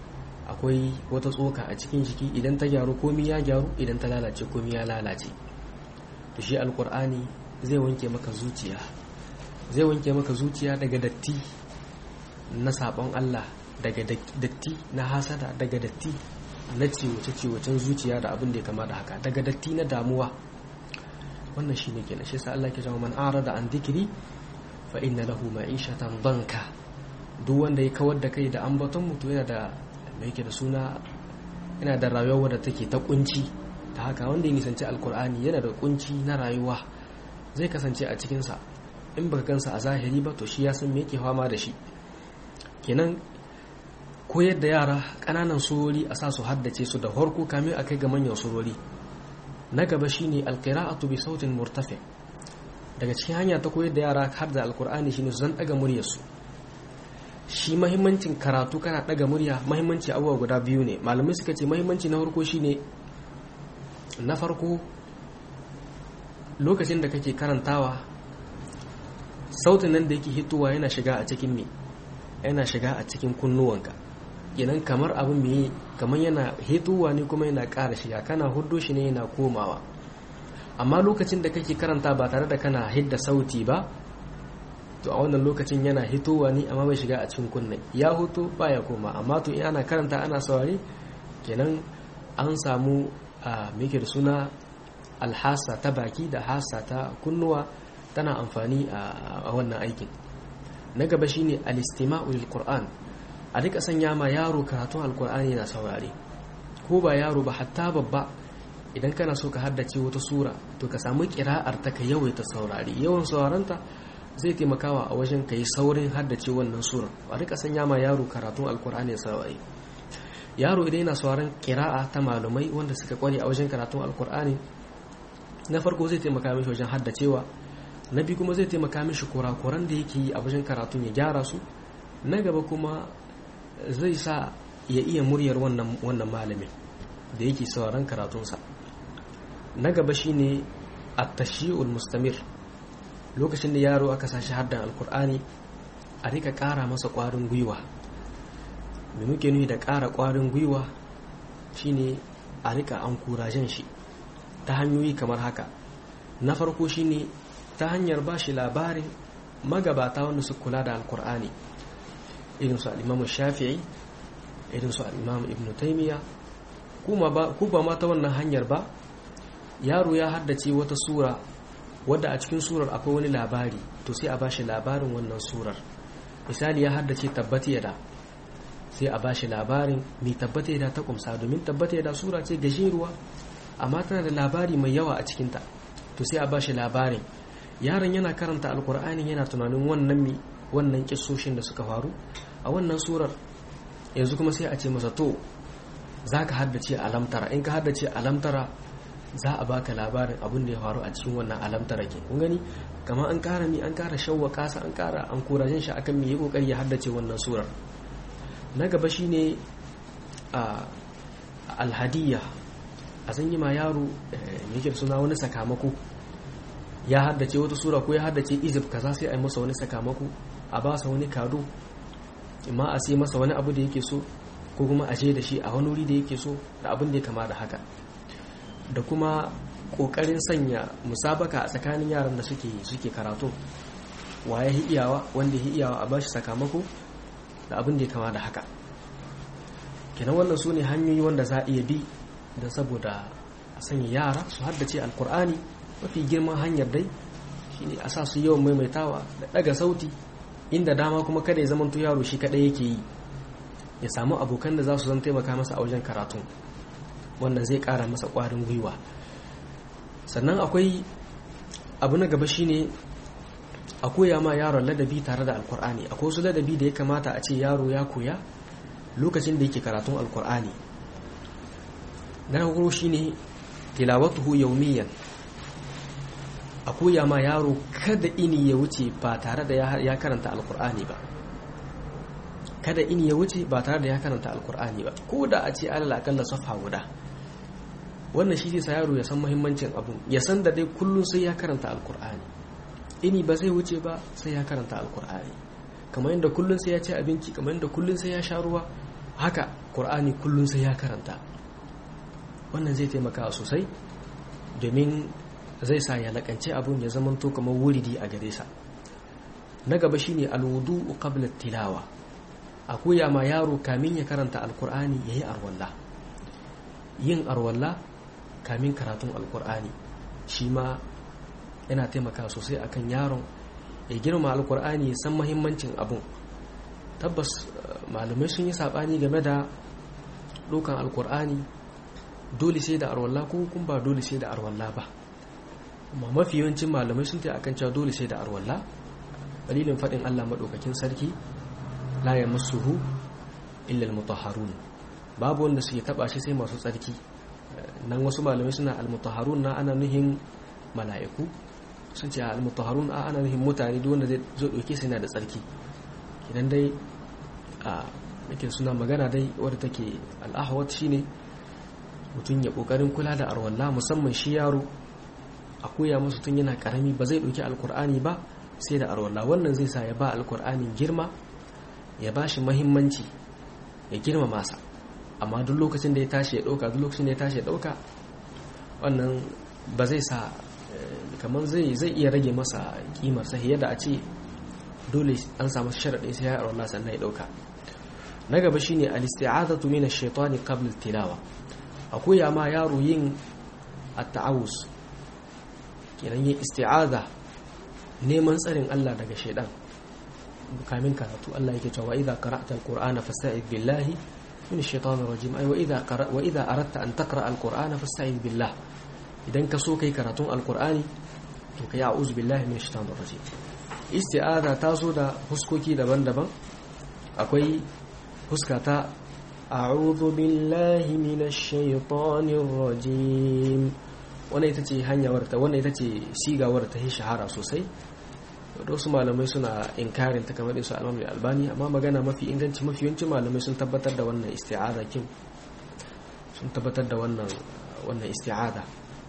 akwai wata tsoka a cikin jiki idan ta gyaru komai ya gyaru idan ta lalace komai ya lalace to shi alqur'ani zai wanke maka zuciya zai wanke maka zuciya daga datti na sabon Allah daga datti na hasada daga datti na ciwace-ciwacen zuciya da abin da ya kama da haka daga datti na damuwa wannan shi ne kenan shi sa Allah ke zama man arada an dikiri fa inna lahu ma'ishatan banka duk wanda ya kawar da kai da ambaton mutu yana da mai yake da suna yana da rayuwa da take ta kunci ta haka wanda ya nisanci alkur'ani yana da kunci na rayuwa zai kasance a cikinsa in baka gansa a zahiri ba to shi ya san me yake fama da shi kenan koyar da yara ƙananan surori a sa su haddace su da farko kamin a kai ga manyan surori na gaba shine alqira'atu bi sautin murtafi daga cikin hanya ta koyar da yara har da alqur'ani shine su zan daga muryar su shi mahimmancin karatu kana daga murya mahimmanci abubuwa guda biyu ne malamai suka ce mahimmanci na farko shine na farko lokacin da kake karantawa sautin nan da yake hitowa yana shiga a cikin me yana shiga a cikin kunnuwanka kenan kamar abin mai kamar yana hituwa ne kuma yana ƙara shiga kana hudu shi ne yana komawa amma lokacin da kake karanta ba tare da kana hidda sauti ba to a wannan lokacin yana hitowa ne amma bai shiga a cikin kunne ya hutu baya koma amma to in ana karanta ana saurare kenan an samu a meke da suna alhasa ta baki da hasa ta kunnuwa tana amfani a wannan aikin na gaba shine al-istima'u lil qur'an a duka sanya ma yaro karatun alkur'ani na saurare ko ba yaro ba hatta babba idan kana so ka haddace wata sura to ka samu kira'ar ta ka yawaita saurare yawan saurarenta zai taimakawa a wajen ka yi saurin haddace wannan sura a duka sanya ma yaro karatun alkur'ani saurare yaro idan yana sauraron kira'a ta malumai wanda suka kware a wajen karatun alkur'ani na farko zai taimaka mishi wajen haddacewa na biyu kuma zai taimaka mishi kurakuran da yake yi a wajen karatun ya gyara su na gaba kuma zai sa ya iya muryar wannan malamin da yake sauran karatunsa na gaba shine at-tashi'ul mustamir lokacin da yaro aka sashi haddan alkur'ani a rika ƙara masa ƙwarin gwiwa mai muke nufi da ƙara ƙwarin gwiwa shine a rika an kurajen shi ta hanyoyi kamar haka na farko shine ta hanyar ba shi labarin magabata wanda su kula da alkur'ani irin su al'imamu shafi'i irin su al'imamu ibn taimiyya ku ba ma ta wannan hanyar ba yaro ya haddace wata sura wadda a cikin surar akwai wani labari to sai a ba shi labarin wannan surar misali ya haddace tabbata yada sai a ba shi labarin mai tabbata yada ta kumsa domin tabbata yada sura ce gajeruwa amma tana da labari mai yawa a cikinta to sai a ba shi labarin yaron yana karanta alkur'ani yana tunanin wannan mi wannan kissoshin da suka faru a wannan surar yanzu kuma sai a ce masa to za ka haddace alamtara in ka haddace alamtara za a baka labarin abin da ya faru a cikin wannan alamtara ke kun gani kamar an kara mi an kara shawwa kasa an kara an kurajin shi akan mi yi kokari ya haddace wannan surar na gaba shine a alhadiyya a san yi ma yaro yake suna wani sakamako ya haddace wata sura ko ya haddace izib kaza sai a yi masa wani sakamako a ba sa wani kado imma a sai masa wani abu da yake so ko kuma a da shi a wani wuri da yake so da abin da ya kama da haka da kuma kokarin sanya musabaka a tsakanin yaran da suke suke karatu waye hi iyawa wanda hi iyawa a bashi sakamako da abin da ya kama da haka kenan wannan su ne hanyoyi wanda za a iya bi da saboda a sanya yara su haddace alkur'ani mafi girman hanyar dai shine a sa su yawan maimaitawa da daga sauti inda dama kuma kada ya zamanto yaro shi kadai yake yi ya samu abokan da za su zan taimaka masa a wajen karatun wannan zai kara masa kwarin gwiwa sannan akwai abu na gaba shine a koya ma yaron ladabi tare da alkur'ani akwai wasu ladabi da ya kamata a ce yaro ya koya lokacin da yake karatun alkur'ani na farko shine tilawatuhu yaumiyan a koya ma yaro kada ini ya wuce ba tare da ya karanta alkur'ani ba kada ini ya wuce ba tare da ya karanta alkur'ani ba ko da a ce alal akalla safa guda wannan shi zai sa yaro ya san muhimmancin abu ya san da dai kullum sai ya karanta alkur'ani ini ba zai wuce ba sai ya karanta alkur'ani kamar yadda kullum sai ya ci abinci kamar yadda kullum sai ya sha ruwa haka qur'ani kullum sai ya karanta wannan zai taimaka sosai domin zai sa ya lakance abun ya zama to kamar wuridi a gare sa na gaba shine alwudu qabla tilawa a koya ma yaro kamin ya karanta alkur'ani yayi arwalla yin arwalla kamin karatun alkur'ani shi ma yana taimaka sosai akan yaron ya girma alkur'ani ya san mahimmancin abun tabbas malamai sun yi sabani game da dokan alkur'ani dole sai da arwalla ko kun ba dole sai da arwalla ba amma mafi yawancin malamai sun ta akan cewa dole sai da arwalla dalilin faɗin Allah maɗaukakin sarki la yamassuhu illa almutahharun babu wanda suke taba shi sai masu tsarki nan wasu malamai suna almutahharun na ana nuhin mala'iku sun ce almutahharun a ana nuhin mutane duk wanda zai zo dauke sai yana da tsarki idan dai a yake suna magana dai wadda take al'ahwat shine mutum ya kokarin kula da arwalla musamman shi yaro a koya masa tun yana karami ba zai dauki alkur'ani ba sai da arwalla wannan zai sa ya ba alkur'ani girma ya ba shi mahimmanci ya girma masa amma duk lokacin da ya tashi ya dauka duk lokacin da ya tashi ya dauka wannan ba zai sa kamar zai zai iya rage masa kimar sa yadda a ce dole an samu sharaɗi sai ya arwalla sannan ya dauka na gaba shine al-isti'azatu min ash-shaytani qabla al-tilawa akwai ma yaro yin at-ta'awuz kenan yin isti'aza neman tsarin Allah daga shaidan kamin karatu Allah yake cewa idza qara'ta al-qur'ana fasta'id billahi min ash-shaytanir rajim ay wa idza qara wa idza aradta an taqra al-qur'ana fasta'id billah idan ka so kai karatun al-qur'ani to kai a'udhu billahi min ash-shaytanir rajim isti'aza ta zo da huskoki daban-daban akwai huska ta a'udhu billahi minash shaitanir rajim wannan ita ce hanyar ta wannan ita ce sigawar ta yi shahara sosai da wasu malamai suna inkarin ta kamar su alamai albani amma magana mafi inganci mafi yawancin malamai sun tabbatar da wannan isti'aza kin sun tabbatar da wannan wannan isti'aza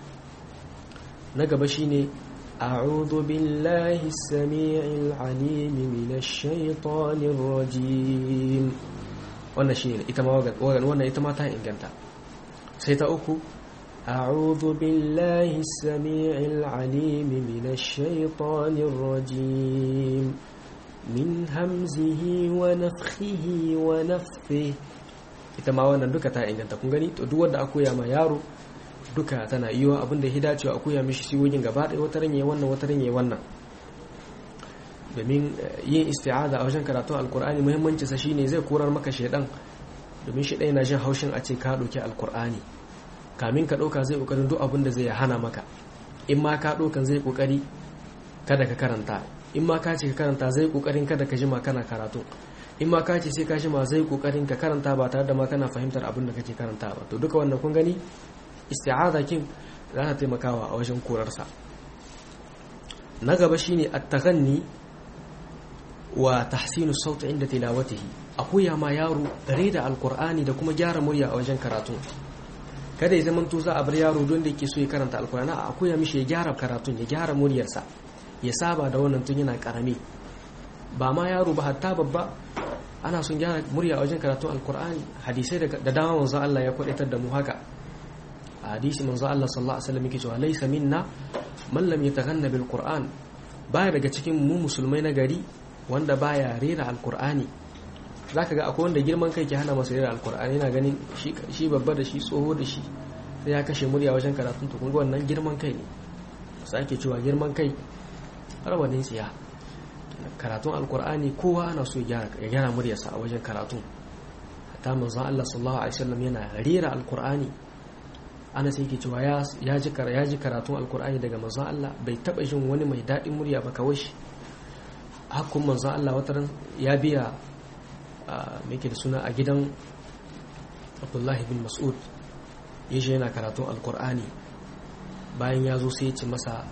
na gaba shine a'udhu billahi as-sami'il 'alim minash shaitanir rajim wannan shine ita ma wannan ita ma ta inganta sai ta uku أعوذ بالله السميع العليم من الشيطان الرجيم من همزه ونفخه ونفثه ita ma wannan duka ta inganta kun gani to duk wanda akoya ma yaro duka tana yiwa abinda ya dacewa akoya mishi siwogin gaba ɗaya wata ranye wannan wata ranye wannan domin yin isti'aza a wajen karatun alkur'ani muhimmanci sa shine zai korar maka shaidan domin shi ɗaya na jin haushin a ce ka ɗauki alkur'ani kamin ka ɗauka zai ƙoƙarin duk abin da zai hana maka in ma ka ɗaukan zai ƙoƙari kada ka karanta in ma ka ce ka karanta zai ƙoƙarin kada ka jima kana karatu in ma ka ce sai ka jima zai ƙoƙarin ka karanta ba tare da ma kana fahimtar abin da kake karanta ba to duka wannan kun gani isti'aza kin za ta taimakawa a wajen korarsa na gaba shine at-taghanni wa tahsinu sauti inda tilawatihi akuya ma yaro dare da alqur'ani da kuma gyara murya a wajen karatu kada ya zama za a bar yaro don da yake so ya karanta alkur'ani a koya mishi ya gyara karatun ya gyara muryarsa ya saba da wannan tun yana karami ba ma yaro ba hatta babba ana son gyara murya a wajen karatun alkur'ani hadisai da dama manzo Allah ya kwadaitar da mu haka a hadisi manzo Allah sallallahu alaihi wasallam yake cewa laysa minna man lam yataghanna bil qur'an baya daga cikin mu musulmai na gari wanda baya rera alkur'ani zaka ga akwai wanda girman kai ke hana masa rera alkur'ani yana ganin shi shi babba da shi tsoho da shi sai ya kashe murya wajen karatun to kun ga wannan girman kai ne sai ake cewa girman kai rawanin tsiya karatun alkur'ani kowa ana so ya gyara muryarsa a wajen karatun hatta manzon Allah sallallahu alaihi wasallam yana rera alkur'ani ana sai yake cewa ya ji ya ji karatun alkur'ani daga manzon Allah bai taba jin wani mai dadin murya ba kawai shi hakkun manzon Allah wata ya biya me yake da suna a gidan Abdullahi bin Mas'ud yaje yana karatun alkur'ani bayan ya zo sai ya ce masa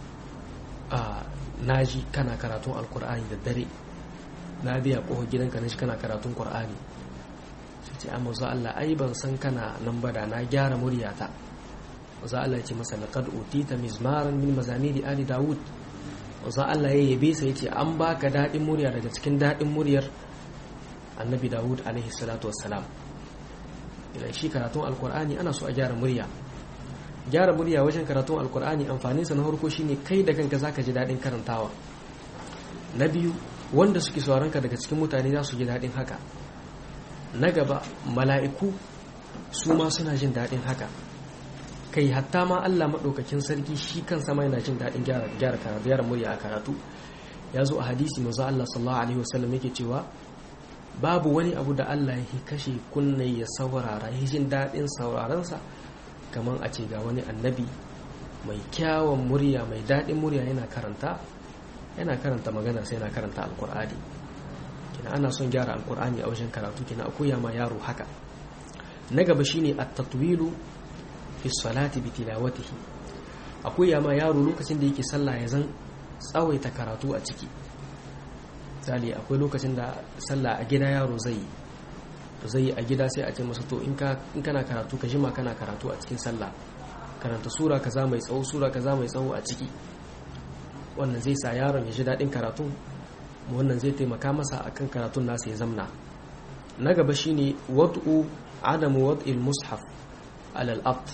naji kana karatun alkur'ani da dare na biya ƙofar gidanka na shi kana karatun ƙur'ani sai ce amma za Allah ai ban san kana nan ba da na gyara muryata za Allah ya ce masa laqad utita mizmaran min mazamiri ali daud za Allah ya yabe sai ya ce an baka dadin murya daga cikin dadin muryar annabi daud alaihi salatu wassalam idan shi karatun alkur'ani ana so a gyara murya gyara murya wajen karatun alkur'ani amfaninsa na farko shine kai da kanka zaka ji daɗin karantawa na biyu wanda suke ka daga cikin mutane za su ji daɗin haka na gaba mala'iku su ma suna jin daɗin haka kai hatta ma Allah maɗaukakin sarki shi kansa ma yana jin daɗin gyara gyara murya a karatu ya zo a hadisi manzo Allah sallallahu alaihi wasallam yake cewa babu wani abu da Allah ya kashe kunne ya saurara ya jin daɗin saurarensa kamar a ce ga wani annabi mai kyawun murya mai daɗin murya yana karanta yana karanta magana sai yana karanta alkur'ani kina ana son gyara alkur'ani a wajen karatu kina koya ma yaro haka na gaba shine at-tatwilu fi salati bi tilawatihi akoya ma yaro lokacin da yake sallah ya zan tsawaita karatu a ciki misali akwai lokacin da sallah a gida yaro zai yi zai a gida sai a ce masa to in kana karatu ka jima kana karatu a cikin sallah karanta sura kaza mai tsawo sura kaza mai tsawo a ciki wannan zai sa yaron ya ji daɗin karatun wannan zai taimaka masa akan karatun nasa ya zamna na gaba shine wad'u adamu wad'il mushaf alal ard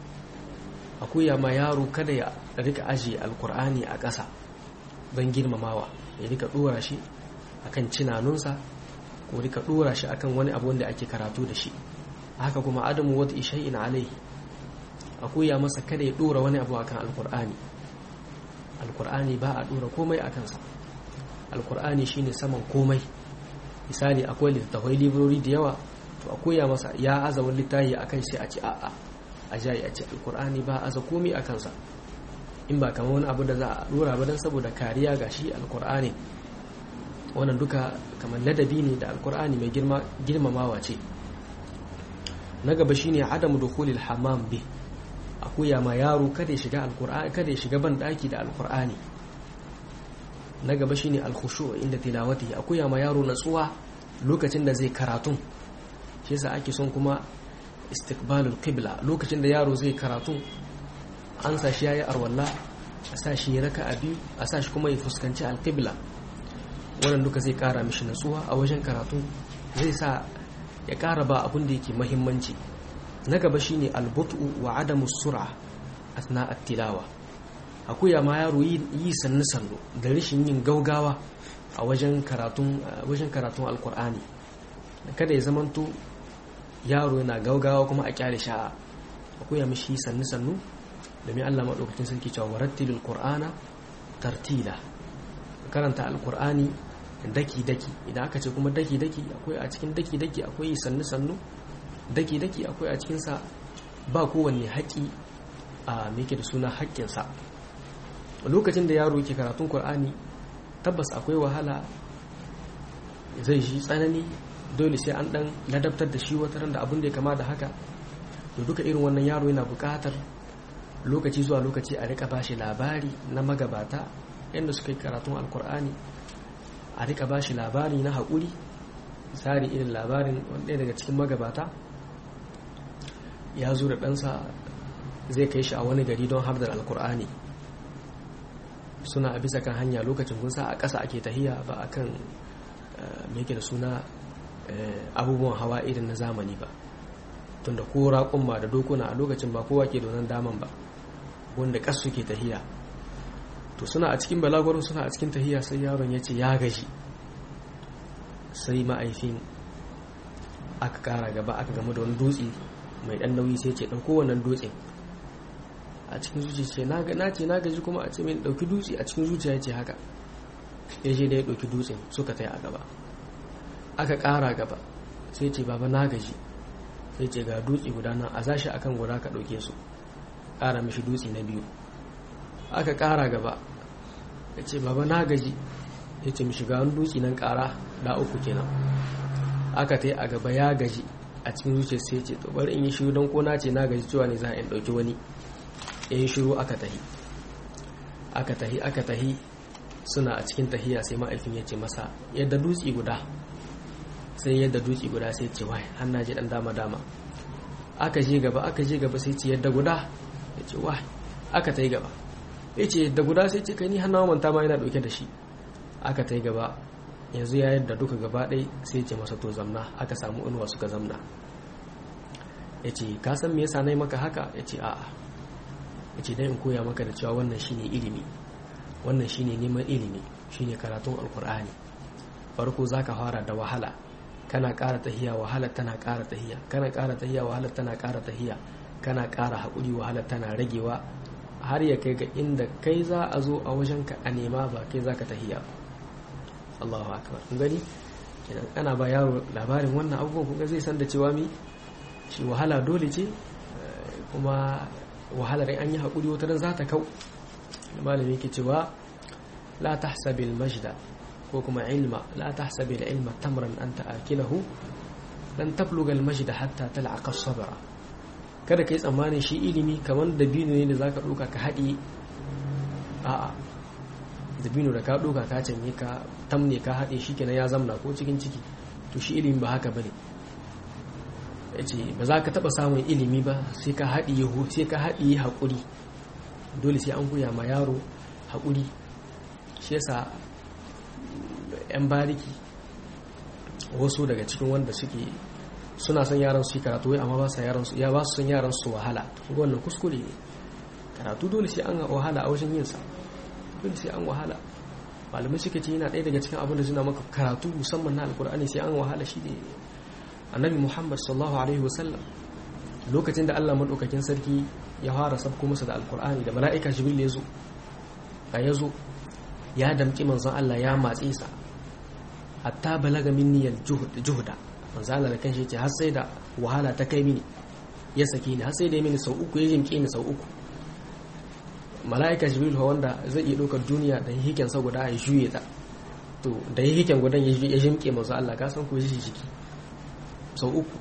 akuya ma yaro kada ya rika aje alkur'ani a ƙasa don girmamawa ya rika dora shi akan cinanunsa ko rika dora shi akan wani abu wanda ake karatu da shi haka kuma adamu wata ishai'in alaihi a koya masa kada ya dora wani abu akan alkur'ani alkur'ani ba a dora komai a kansa alkur'ani shine saman komai misali akwai littattafai librori da yawa to a koya masa ya aza wani littafi akan sai a ce a'a a jayi a ce alkur'ani ba aza komai a kansa in ba kamar wani abu da za a dora ba don saboda kariya ga shi alkur'ani wannan duka kamar ladabi ne da alkur'ani mai girmamawa ce na gaba shine adamu dukhulil hammam bi akuya ma yaro kada ya shiga alkur'ani kada ya shiga ban daki da alkur'ani na gaba shine alkhushu inda tilawati akuya ma yaro natsuwa lokacin da zai karatun shi yasa ake son kuma istiqbalul qibla lokacin da yaro zai karatun an sa shi yayi arwalla a sa shi raka a biyu a sa shi kuma ya fuskanci alqibla wannan duka zai kara mishi natsuwa a wajen karatu zai sa ya kara ba abin da yake mahimmanci na gaba shine albutu wa adamu sur'a asna at-tilawa akuya ma yaro yi sannu sannu da rashin yin gaugawa a wajen karatun wajen karatun alkur'ani kada ya zamanto yaro yana gaugawa kuma a kyale sha'a akuya mishi sannu sannu domin Allah madaukakin sarki cewa warattilil qur'ana tartila karanta alkur'ani daki-daki idan aka ce kuma daki-daki akwai a cikin daki-daki akwai sannu-sannu daki-daki akwai a cikinsa ba kowanne haƙi a meke da suna haƙƙinsa lokacin da yaro yake karatun kur'ani tabbas akwai wahala zai shi tsanani dole sai an ɗan ladabtar da shi wata da abin da ya kama da haka da duka irin wannan yaro yana buƙatar lokaci zuwa lokaci a rika bashi labari na magabata yadda suka yi karatun alkur'ani a rika bashi labari na haƙuri misali irin labarin wanda daga cikin magabata ya zo da ɗansa zai kai shi a wani gari don hardar alkur'ani suna a bisa kan hanya lokacin kunsa a ƙasa ake tahiya ba a kan da suna abubuwan hawa irin na zamani ba tunda ko raƙumma da dokuna a lokacin ba kowa ke donan daman ba wanda ƙas suke tahiya to suna a cikin balagwaron suna a cikin tahiya sai yaron ya ce ya gaji sai ma'aifin aka ƙara gaba aka gama da wani dutse mai ɗan nauyi sai ce ɗauko wannan dutsen a cikin zuciya ce na ce na gaji kuma a ce mai ɗauki dutse a cikin zuciya ce haka ya je da ya ɗauki dutsen suka tai a gaba aka ƙara gaba sai ce baba na gaji sai ce ga dutse guda nan a zashi akan guda ka ɗauke su ƙara mishi dutse na biyu aka ƙara gaba ya ce baba na gaji ya ce mishi ga wani dutse nan ƙara da uku kenan aka ta yi a gaba ya gaji a cikin zuciya sai ce to bari in yi shiru don kona ce na gaji cewa ne za a ɗauki wani ya yi shiru aka tahi aka tahi aka tahi suna a cikin tahiya sai ma'aifin ya ce masa yadda dutse guda sai yadda dutse guda sai ce wai har na ji dan dama dama aka je gaba aka je gaba sai ce yadda guda ya ce wai aka ta yi gaba ya ce yadda guda sai ce kai ni hannu manta ma yana dauke da shi aka ta yi gaba yanzu ya yadda duka gaba ɗai sai ce masa to zamna aka samu inuwa suka zamna ya ce ka san me yasa na yi maka haka ya ce a'a ya ce dan in koya maka da cewa wannan shine ilimi wannan shine neman ilimi shine karatun alkur'ani farko zaka fara da wahala kana ƙara tahiya wahala tana ƙara tahiya kana ƙara tahiya wahala tana ƙara tahiya kana ƙara haƙuri wahala tana ragewa har ya kai ga inda kai za a zo a wajen ka a nema ba kai za ka tahiya Allahu akbar kun gani kenan ana ba yaro labarin wannan abubuwan kun ga zai san da cewa mi shi wahala dole ce kuma wahalar an yi haƙuri wata ran za ta kau malami yake cewa la tahsabil majda ko kuma ilma la tahsabil ilma tamran anta akilahu dan tabluga al majda hatta tal'aqa sabra kada kai tsammanin shi ilimi kamar dabino ne da zaka doka ka haɗi a'a dabino da ka doka ka canye ka tamne ka haɗe shi kenan ya zamna ko cikin ciki to shi ilimi ba haka bane yace ba za ka taba samun ilimi ba sai ka haɗi sai ka haɗi haƙuri dole sai an koya ma yaro haƙuri shi yasa 'yan bariki wasu daga cikin wanda suke suna son yaran su yi karatu wai amma ba sa yaran su ya ba su son yaran su wahala wannan kuskure ne karatu dole sai an wahala a wajen yin sa dole sai an wahala malamai suka ce yana ɗaya daga cikin abin da suna maka karatu musamman na alkur'ani sai an wahala shi ne annabi muhammad sallallahu alaihi wasallam lokacin da allah maɗaukakin sarki ya fara sabko masa da alkur'ani da mala'ika jibril ya zo a ya zo ya damƙi manzon allah ya matse sa hatta balaga minniyar juhuda manzon allah da kanshi ce har sai da wahala ta kai mini ya saki ni har sai da mini sau uku ya jimƙe ni sau uku mala'ika jibril wanda zai iya ɗaukar duniya da hiken sa guda ya juye ta to da hiken gudan ya jimƙe manzon allah ka san ko shi jiki sau uku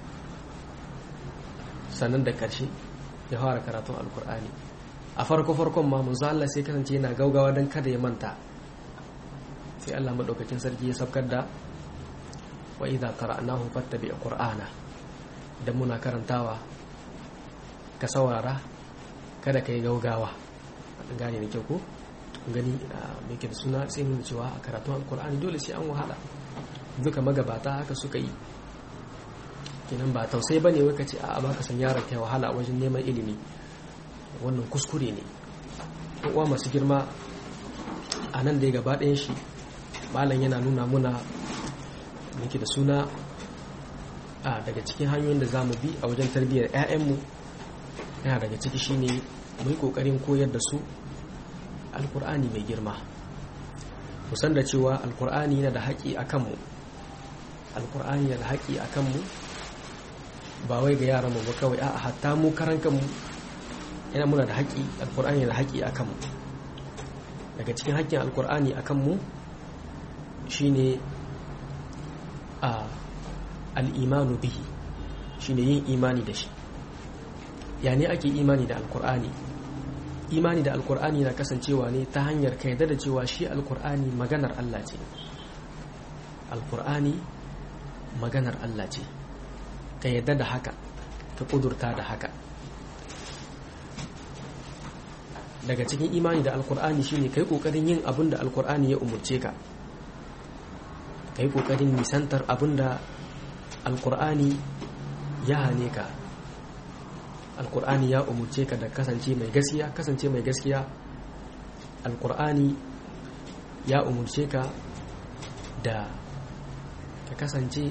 sannan da ƙarshe ya fara karatun alkur'ani a farko farkon ma manzo Allah sai kasance yana gaugawa don kada ya manta sai Allah madaukakin sarki ya sabkar da wa idza qara'nahu fattabi qur'ana idan muna karantawa ka saurara kada ka yi gaugawa an gane da kyau ko gani me ke da suna sai mun cewa a karatun alkur'ani dole sai an wahala duka magabata haka suka yi kenan ba tausai ba ne wai ka ce a ba ka san yaron kai wahala a wajen neman ilimi wannan kuskure ne uwa masu girma a nan da ya gaba ɗayan shi malam yana nuna muna muke da suna a daga cikin hanyoyin da za mu bi a wajen tarbiyyar 'ya'yanmu yana daga ciki shine mu yi ƙoƙarin koyar da su alkur'ani mai girma musan da cewa alkur'ani yana da haƙi a kanmu alkur'ani yana da haƙi a kanmu ba wai ga yaran mu ba kawai a hatta mu karan kanmu yana muna da haƙi alkur'ani da haƙi akan mu daga cikin haƙƙin alkur'ani akan mu shine a al'imanu bihi shine yin imani da shi ya ne ake imani da alkur'ani imani da alkur'ani na kasancewa ne ta hanyar ka da cewa shi alkur'ani maganar Allah ce alkur'ani maganar Allah ce ka yadda da haka ka kudurta da haka daga cikin imani da alkur'ani shine kai kokarin yin abin da alkur'ani ya umurce ka kai kokarin nisantar abin da alkur'ani ya hane ka alkur'ani ya umurce ka da kasance mai gaskiya kasance mai gaskiya alkur'ani ya umurce ka da ka kasance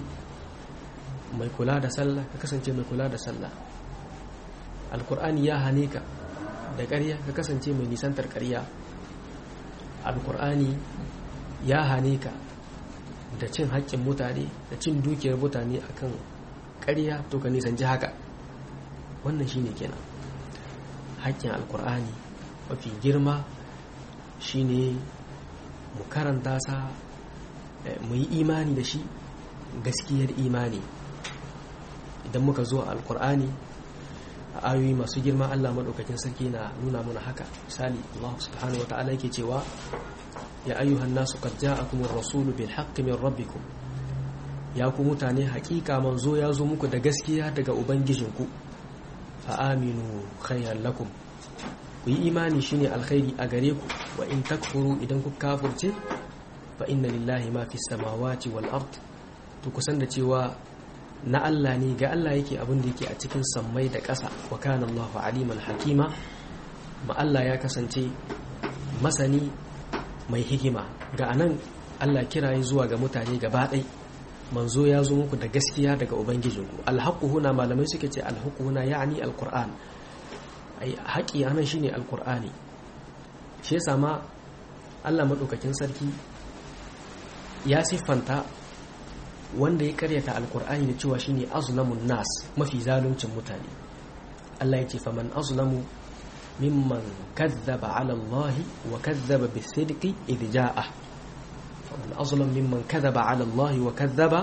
mai kula da sallah ka kasance mai kula da sallah alkur'ani ya hane ka da ƙarya ka kasance mai nisantar ƙarya alkur'ani ya hane ka da cin haƙƙin mutane da cin dukiyar mutane akan ƙarya to ka nisanci haka wannan shine kenan haƙƙin alkur'ani mafi girma shine mu karanta sa mu yi imani da shi gaskiyar imani idan muka zo a alkur'ani a ayoyi masu girma Allah maɗaukakin sarki na nuna mana haka misali Allah subhanahu wata'ala yake cewa ya ayyuhan nasu qad ja'akum ar-rasulu bil haqqi min rabbikum ya ku mutane hakika manzo ya zo muku da gaskiya daga ubangijinku fa aminu khayran lakum ku yi imani shine alkhairi a gare ku wa in takfuru idan ku kafirce fa inna lillahi ma fis samawati wal ard to kusan da cewa na Allah ne ga Allah yake abin da yake a cikin sammai da ƙasa wa kana Allahu aliman hakima ma Allah ya kasance masani mai hikima ga anan Allah kiraye zuwa ga mutane gaba ɗai manzo ya zo muku da gaskiya daga ubangijinku alhaqu huna malamai suke ce alhaqu huna ya'ni alquran ai haƙi anan shine alqur'ani shi yasa ma Allah madaukakin sarki ya siffanta wanda ya karyata alkur'ani da cewa shine azlamun nas mafi zaluncin mutane Allah ya ce faman azlamu mimman kazzaba ala Allah wa kazzaba bisidqi idh jaa faman azlam mimman kazzaba ala Allah wa kazzaba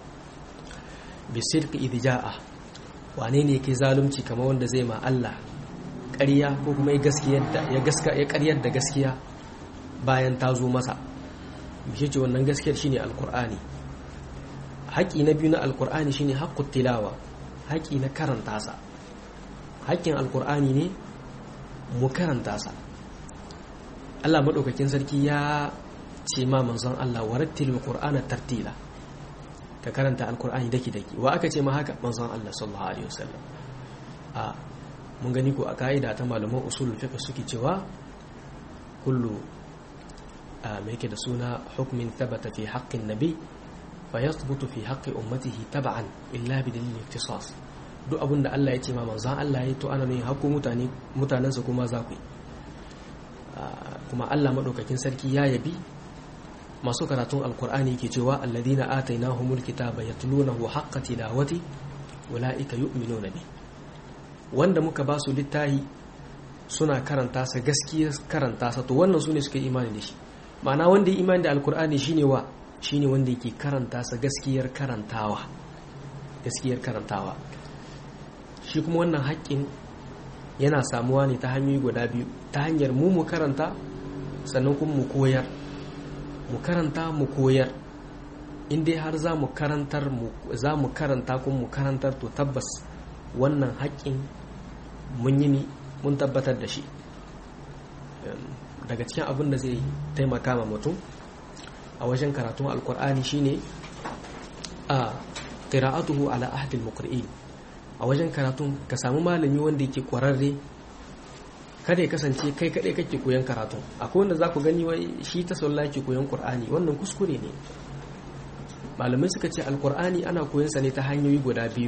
bisidqi idh jaa wane ne yake zalunci kamar wanda zai ma Allah ƙarya ko kuma ya gaskiyar da ya gaska ya ƙaryar da gaskiya bayan ta zo masa bishe ce wannan gaskiyar shine alkur'ani haƙi na biyu na alkur'ani shine haƙƙut tilawa haƙi na karanta sa haƙƙin alkur'ani ne mu karanta sa Allah maɗaukakin sarki ya ce ma manzon Allah warattil qur'ana tartila ka karanta alkur'ani daki daki wa aka ce ma haka manzon Allah sallallahu alaihi wasallam a mun gani ko a ka'ida ta malaman usul fiqh suke cewa kullu me yake da suna hukmin thabata fi haqqin nabi fa yathbutu fi haqqi ummatihi tab'an illa bi dalil iktisas duk abin da Allah ya ce ma manzon Allah ya to ana ne hakku mutane mutanansa kuma za ku yi kuma Allah madaukakin sarki ya yabi masu karatun alkur'ani ke cewa alladhina atainahumul kitaba yatlunahu haqqa tilawati ulaika yu'minuna bi wanda muka ba su littahi suna karanta sa gaskiya karanta sa to wannan sune suka yi imani da shi ma'ana wanda ya imani da alkur'ani shine wa shine wanda yake karanta sa gaskiyar karantawa gaskiyar karantawa shi kuma wannan haƙƙin yana samuwa ne ta hanyoyi guda biyu ta hanyar mu mu karanta sannan kuma mu koyar mu karanta mu koyar in dai har za mu karantar za mu karanta kuma mu karantar to tabbas wannan haƙƙin mun yi mun tabbatar da shi daga cikin abin da zai taimaka ma mutum a wajen karatun alkur'ani shine a qira'atuhu ala ahdil muqri'in a wajen karatun ka samu malami wanda yake kwararre kada ya kasance kai kadai kake koyon karatu akwai wanda za ku gani wai shi ta sallah ke koyon qur'ani wannan kuskure ne malamai suka ce alqur'ani ana koyon sa ne ta hanyoyi guda biyu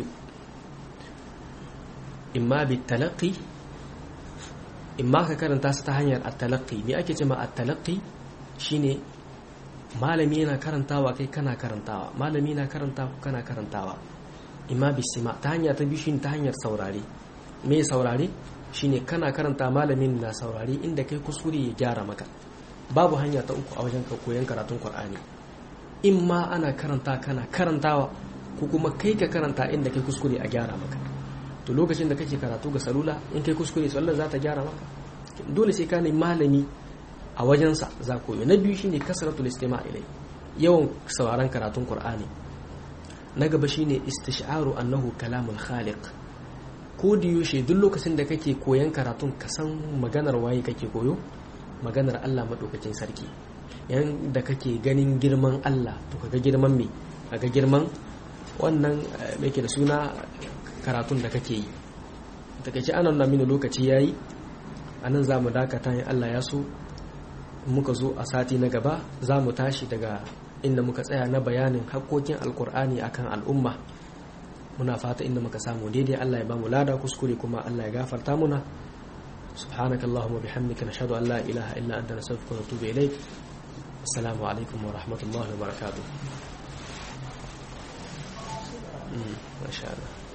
imma bi talaqqi imma ka karanta su ta hanyar at-talaqqi me ake cewa at-talaqqi shine malami yana karantawa kai kana karantawa malami na karantawa kana karantawa imma bisima ta hanya ta biyu shine ta hanyar saurare me saurare shine kana karanta malamin na saurare inda kai kuskure ya gyara maka babu hanya ta uku a wajen ka koyon karatun Qur'ani in ma ana karanta kana karantawa ko kuma kai ka karanta inda kai kuskure a gyara maka to lokacin da kake karatu ga salula in kai kuskure sallar za ta gyara maka dole sai ka ne malami a wajensa za koyo na biyu shine kasratul istima' ilai yawan sauraron karatun Qur'ani na gaba shine istish'aru annahu kalamul khaliq ko da yaushe duk lokacin da kake koyan karatun ka san maganar waye kake koyo maganar Allah madaukakin sarki yan da kake ganin girman Allah to kaga girman me kaga girman wannan me ke da suna karatun da kake yi takaice anan na mini lokaci yayi anan za mu dakata in Allah ya so muka zo a sati na gaba za mu tashi daga inda muka tsaya na bayanin hakkokin alkur'ani akan al'umma muna fata inda muka samu daidai Allah ya ba mu lada kuskure kuma Allah ya gafarta muna سبحانك اللهم وبحمدك نشهد أن لا إله إلا أنت نستغفرك ونتوب إليك السلام عليكم ورحمة الله وبركاته ما شاء الله